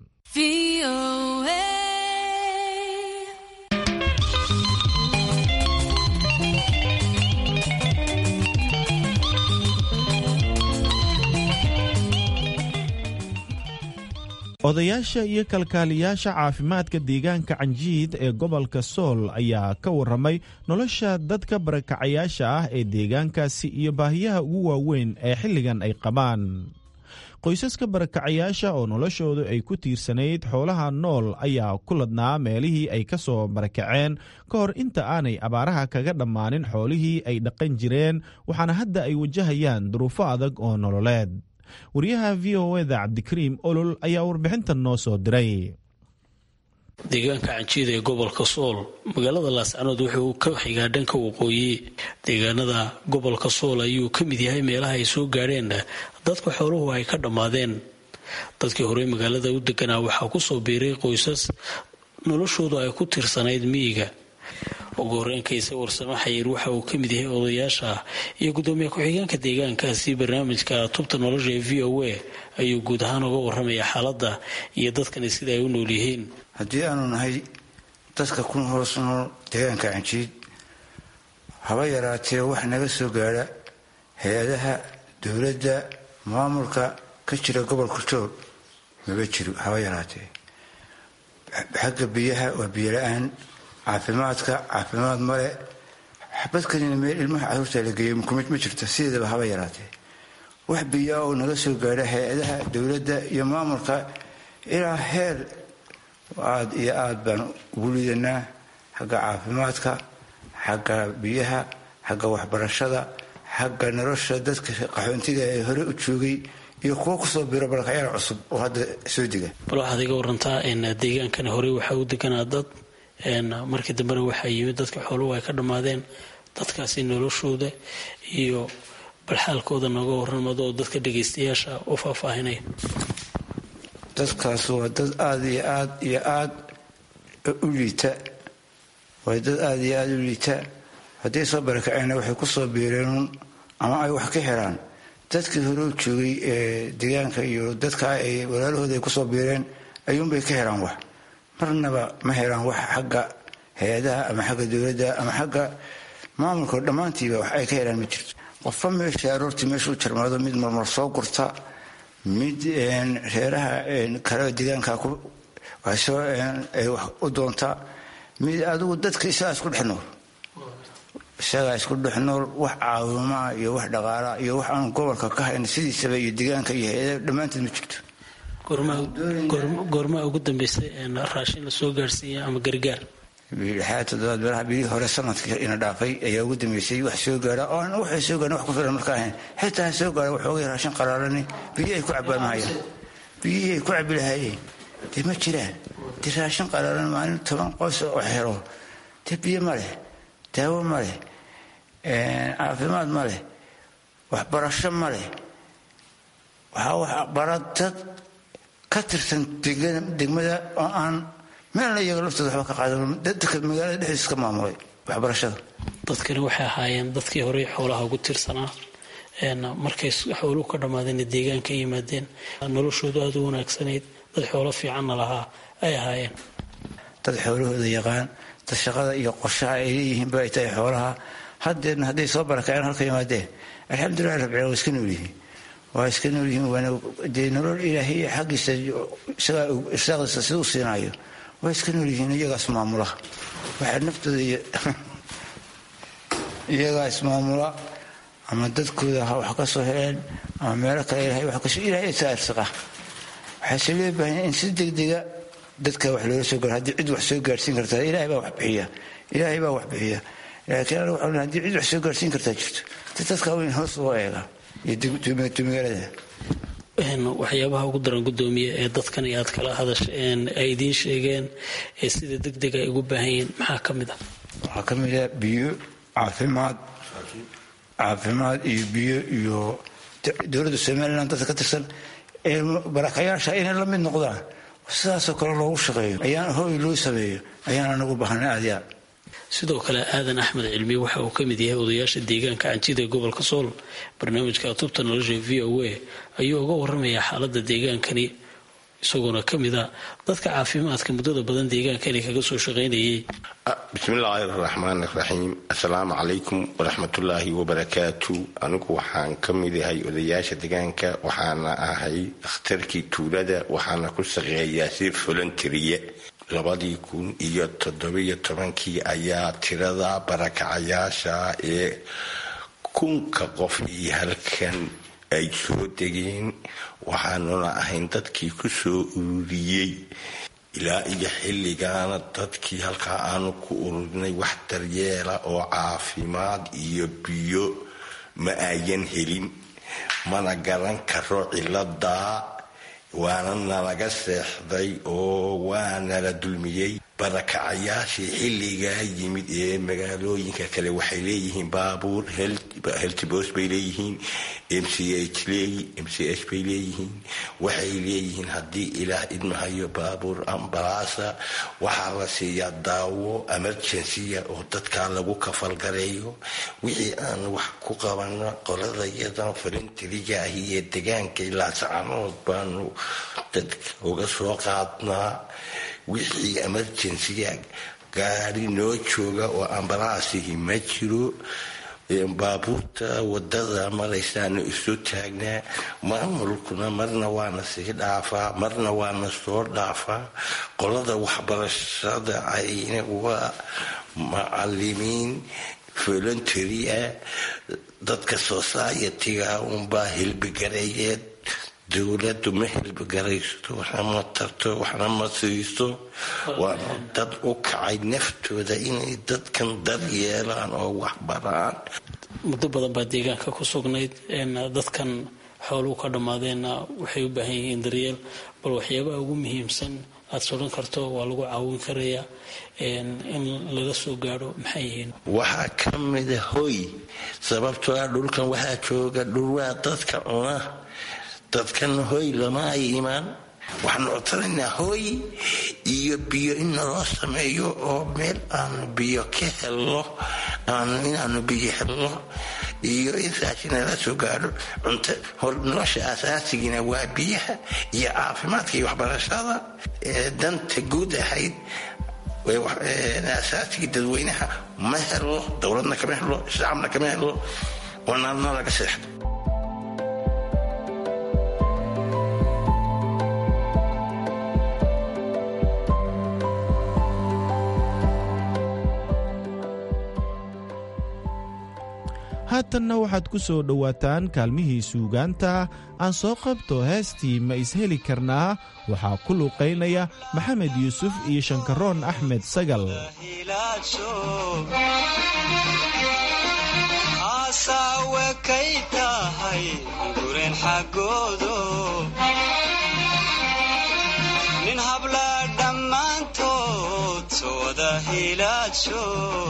K: odayaasha iyo kalkaaliyaasha caafimaadka deegaanka canjiid ee gobolka sool ayaa ka waramay nolosha dadka barakacayaasha ah ee deegaankaasi iyo baahiyaha ugu waaweyn ee xilligan ay qabaan qoysaska barakacayaasha oo noloshoodu ay ku tiirsanayd xoolaha nool ayaa ku ladnaa meelihii ay ka soo barakaceen ka hor inta aanay abaaraha kaga dhammaanin xoolihii ay dhaqan jireen waxaana hadda ay wajahayaan duruufo adag oo nololeed wariyaha v o eda cabdikariim olol ayaa warbixintan noo soo diray
R: deegaanka canjiida ee gobolka sool magaalada laascanood wuxuu ka xigaa dhanka waqooyi deegaanada gobolka sool ayuu ka mid yahay meelaha ay soo gaadheen dadka xooluhu ay ka dhammaadeen dadkii horey magaalada u deganaa waxaa ku soo biiray qoysas noloshoodu ay ku tirsanayd miyiga ugu horeenkaysa warsamo xayiir waxa uu ka mid yahay odayaasha iyo gudoomiye ku-xigeenka deegaankaasi barnaamijka tubta nolosha ee v o a ayuu guud ahaan uga waramaya xaaladda iyo dadkani sida ay u nool yihiin
S: haddii aanu nahay dadka ku hoos nool deegaanka canjiid haba yaraatee wax naga soo gaadha hay-adaha dowladda maamulka ka jira gobolka jool maba jiro haba yaraatee xagga biyaha waa biyo la-aan caafimaadka caafimaad male xabadkanina meel ilmaha caruurta la geeyo mukumid ma jirto sideedaba haba yaraatee wax biyaa oo naga soo gaadha hay-adaha dowladda iyo maamulka ilaa heer aada iyo aada baan ugu liidanaa xagga caafimaadka xagga biyaha xagga waxbarashada xagga nolosha dadka qaxoontiga ee hore u joogay iyo kuwo kusoo biro balkayaal cusub oo hadda soo dega
R: bal waxaad iga warantaa deegaankani horey waxaa u deganaa dad markii dambena waxaa yimid dadka xooluhu ay ka dhammaadeen dadkaasi noloshooda iyo balxaalkooda nooga waramado oo dadka dhagaystayaasha u faahfaahinaya
S: dadkaas waa dad aada iyo aad iyo aad u liita waa dad aada iyo aada u liita hadday soo barakaceenna waxay ku soo biireen ama ay wax ka helaan dadkii hore u joogay ee deegaanka iyo dadka ay walaalahooda ay kusoo biireen ayuunbay ka helaan wax marnaba ma helaan wax xagga hay-adaha ama xagga dowladda ama xagga maamulka dhammaantiiba wax ay ka helaan ma jirto qofba meesha aroortii meesha u jarmaado mid marmar soo gurta mid reeraha kale deegaanka wax u doonta mid adigu dadka isagaa isku dhex nool isagaa isku dhex nool wax caawimaa iyo wax dhaqaalaa iyo wax aan gobolka ka hayn sidiisaba iyo deegaanka iyo hay-ada dhammaanteed ma jirto
R: goormaa ugu dambeysay raashin la soo gaarsiiya ama gargaar
S: lixaad toddobaad meelaha bilihii hore sanadkii ina dhaafay ayaa ugu dambeysay wax soo gaara oo aan waxay soo gaareen wax ku filan marka ahayn xitaa ha soo gaara waxoogay raashin qaraalani biyihii ay ku cabbaan mahayaan biyihii ay ku cabbi lahaayeen dee ma jiraan dee raashin qaraalan maalin toban qoys oo xero dee biyo ma leh daawo ma leh caafimaad ma leh waxbarasho ma leh waxaa wax bara dad ka tirsan degmada oo aan meelna iyaga laftooda waxba ka qaadan dadka magaalada dhexdiisa ka maamulay waxbarashada
R: dadkani waxay ahaayeen dadkii horey xoolaha ugu tirsanaa markay xooluhu ka dhammaadeen deegaanka yimaadeen noloshoodu aada u wanaagsanayd dad xoolo fiicanna lahaa ay ahaayeen
S: dad xoolahooda yaqaan dad shaqada iyo qorshaha ay leeyihiin ba ay tahay xoolaha haddeerna hadday soo barakaceen halka yimaadeen alxamdulilah rabbil waa iska nool yihiin waa iska nool yihiin waana dee nolol ilaahay xaggiisa isagaa irsaaqdiisa sida u siinaayo waa iska nool yihiin iyagaas maamula waxaa naftooda iyagaa ismaamula ama dadkooda ha wax ka soo heleen ama meelo kale ilahay wax kasoo ilahay isaa irsaqa waxaase loo baahan in si degdega dadka wax loola soo gaaro haddii cid wax soo gaarsiin kartaa ilaahay baa wax bixiya ilaahay baa wax bixiya laakiin aniga waxaan haddii cid wax soo gaarsiin kartaa jirto dee dadka weyn hoos loo eega iyo tumigaalada
R: waxyaabaha ugu daran gudoomiye ee dadkan iyo aad kala hadasheen ay idiin sheegeen ee sida degdeg ay ugu baahan yihiin maxaa ka mid ah
S: waxaa ka mid ah biyo caafimaad caafimaad iyo biyo iyo dowladda somalilan dadka ka tirsan ee barakayaasha inay la mid noqdaan sidaasoo kale loogu shaqeeyo ayaan hooy loo sameeyo ayaan anagu baahana aad iyo aad
R: sidoo kale aadan axmed cilmi waxa uu ka mid yahay odayaasha deegaanka canjida ee gobolka sool barnaamijka tubta nolosha v o a ayuu uga waramayaa xaaladda deegaankani isagoona ka mid a dadka caafimaadka muddada badan deegaankani kaga soo shaqaynayay
T: bismillaahi raxmaan raxiim assalaamu calaykum waraxmatullaahi wabarakaatu anigu waxaan ka mid ahay odayaasha deegaanka waxaana ahay dhakhtarkii tuulada waxaana ku shaqeeyaa si volonteriye labadii kun iyo toddobiyo tobankii ayaa tirada barakacayaasha ee kunka qof iyo halkan ay soo degeen waxaanuna ahayn dadkii ku soo ururiyey ilaa iyo xilligaana dadkii halkaa aanu ku ururinay wax daryeela oo caafimaad iyo biyo ma ayan helin mana garan karo ciladaa waana nalaga seexday oo waanala dulmiyey barakacayaashii xilligaa yimid ee magaalooyinka kale waxay leeyihiin baabuur heltibos bay leeyihiin m c h m c h bay leeyihiin waxay leeyihiin haddii ilaah idmahayo baabuur ambalaasa waxaa la siiyaa daawo emergensiya oo dadkaa lagu kafalgareeyo wixii aan wax ku qabano qolada yadan falintiriga ahi ee degaanka ilaa sacanood baanu dadka uga soo qaadnaa wixii emergensiga gaari noo jooga oo ambalaasihi ma jiro baabuurta wadada maraysaanu isu taagnaa maamulkuna marna waana sii dhaafaa marna waana soo dhaafaa qolada waxbarashada ayna waa macalimiin voluntary ah dadka society-ga unbaa hilbigareeyeed dowladdu ma hilbigaraysto waxna ma tarto waxna ma siiso waana dad u kacay naftooda inay dadkan dar yeelaan oo wax baraan
R: muddo badan baa deegaanka ku sugnayd dadkan xooluhu ka dhammaadeenna waxay u baahan yihiin daryeel bal waxyaabaha ugu muhiimsan aada sodhan karto waa lagu caawin karayaa in laga soo gaadho maxay yihiin
T: waxaa ka mida hoy sababtoo ah dhulkan waxaa jooga dhul waa dadka cuna dadkan hoy lama ay imaan waxaanu codsanaynaa hooy iyo biyo in naloo sameeyo oo meel aanu biyo ka helno inaanu biyo helno iyo in raashinala soo gaadho cunto nolosha asaasigiina waa biyaha iyo caafimaadka iyo waxbarashada danta guud ahayd asaasigii dadweynaha ma helo dowladna kama helo shacabna kama helo oo naalna laga seexdo
K: haatanna waxaad ku soo dhowaataan kaalmihii suugaanta aan soo qabto heestii ma isheli karnaa waxaa ku luuqaynaya maxamed yuusuf iyo shankaroon axmed sagal
Q: asaawe kay tahay gureen xaggoodo nin habla dhammaantood soo wada hilaadsho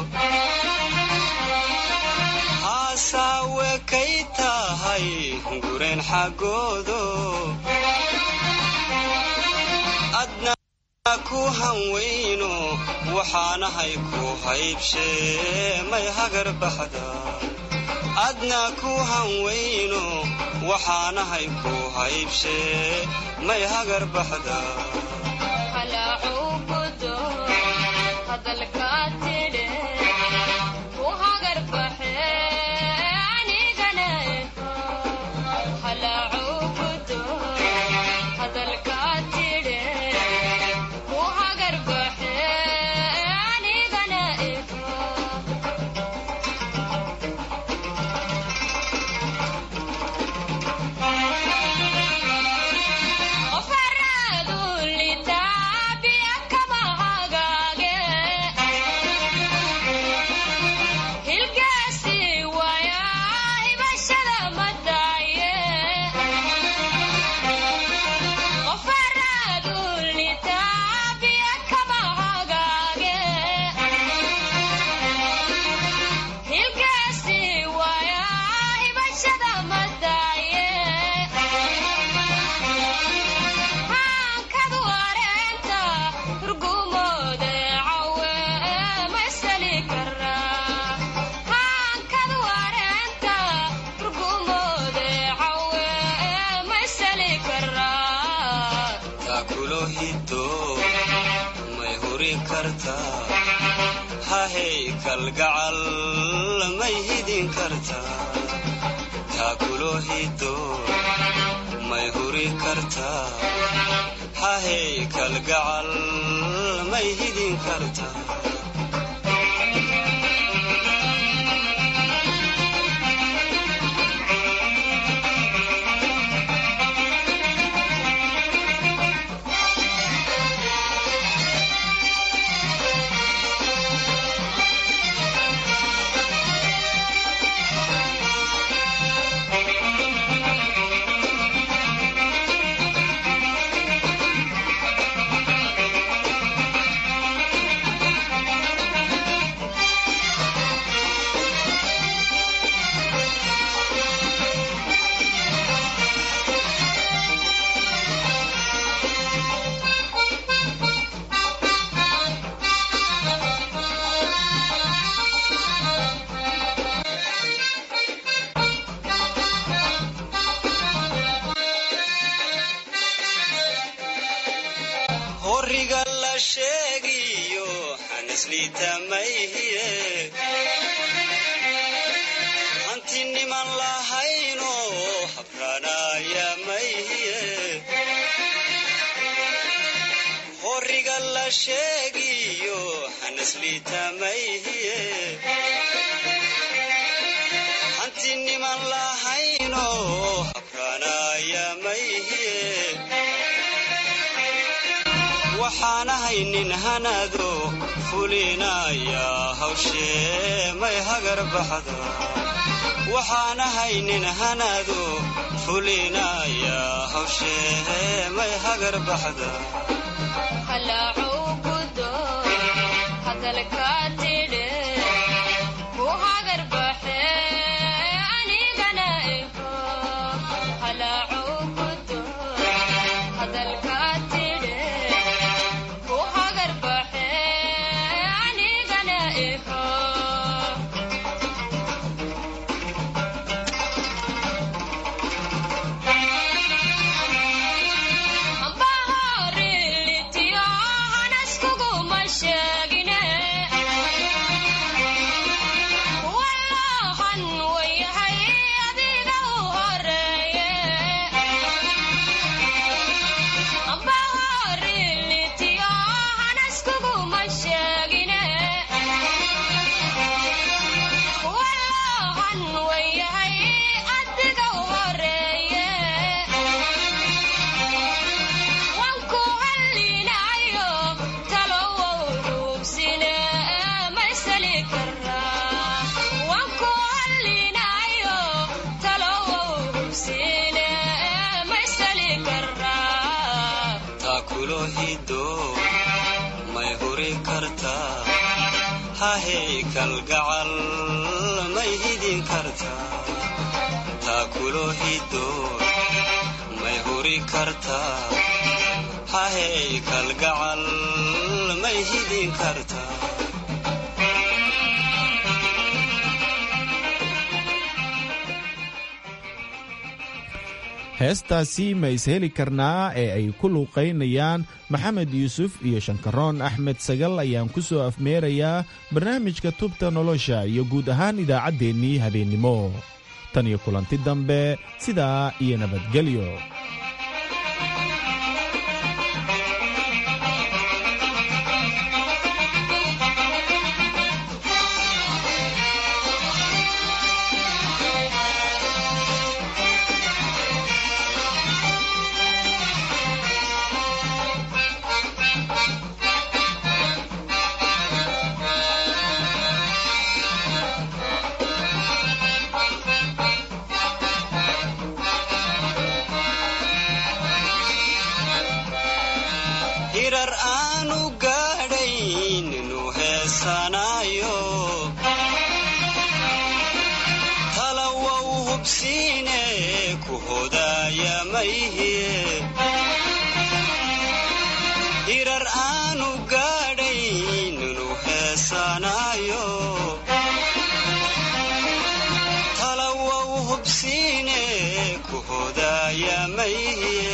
Q: asaawe kay tahay gureen xaggoodo adna ku hanweyno waxaanahay ku haybshee may hagar baxda adna ku hanweyno waxaanahay ku haybshee may hagar baxda hahey kalgacal may hidin kartaa taakulo hido may huri kartaa hahey kalgacal may hidin kartaa horiga la sheegiyo xanisliita mayhiye hanti niman lahayno habraanaya mayhiye horiga la sheegiyo xanisliita mayhiye hanti niman lahayno habraanaya mayhiye waxaanahay nin hanado fulinaya hawshee may hagar baxdo waxaanahay nin hanado fulinaya hawshee may hagar baxda
U: hadalka
Q: kulo hido may huri kartaa hahey kalgacal may hidin kartaa taa kulo hido may huri kartaa hahey kalgacal may hidin kartaa
K: heestaasi ma isheli karnaa ee ay ku luuqaynayaan maxamed yuusuf iyo shankaroon axmed sagal ayaan ku soo afmeerayaa barnaamijka tubta nolosha iyo guud ahaan idaacaddeenii habeennimo tan iyo kulanti dambe sidaa iyo nabadgelyo
Q: hirar aanu gaadhayn inuu heesanaayo talawow hubsiine ku hodaaya mayhiye hirar aanu gaadhayn inuu heesanaayo talawow hubsiine ku hodaaya mayhiye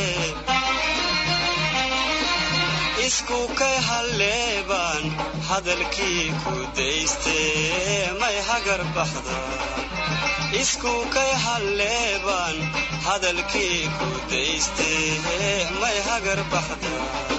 Q: isku kay halleebaan hadalkii ku daystee may hagar baxda isku kay halleebaan hadalkii ku daystee may hagar baxda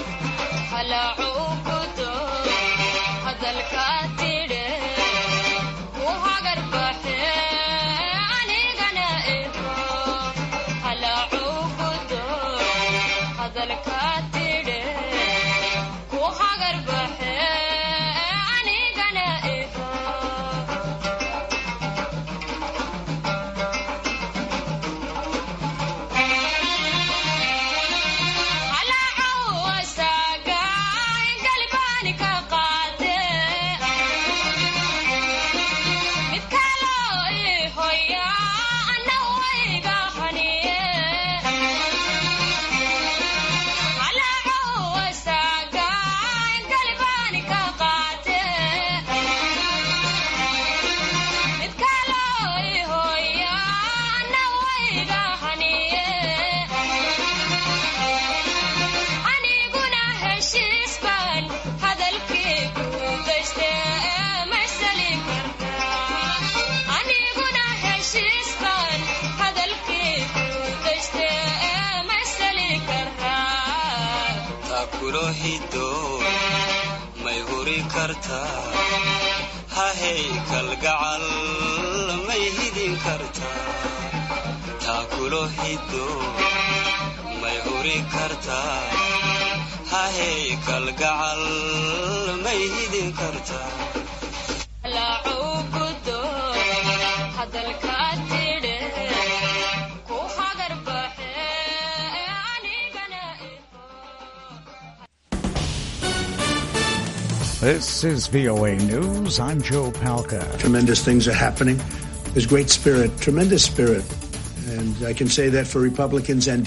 Q: may huri kartaa hahey kalgacal may hidin kartaa taa kulo hido may huri kartaa hahey kalgacal may hidin kartaa
U: This is VOA News. I'm Joe Palca.
V: Tremendous things are happening. There's great spirit, tremendous spirit. And I can say that for Republicans and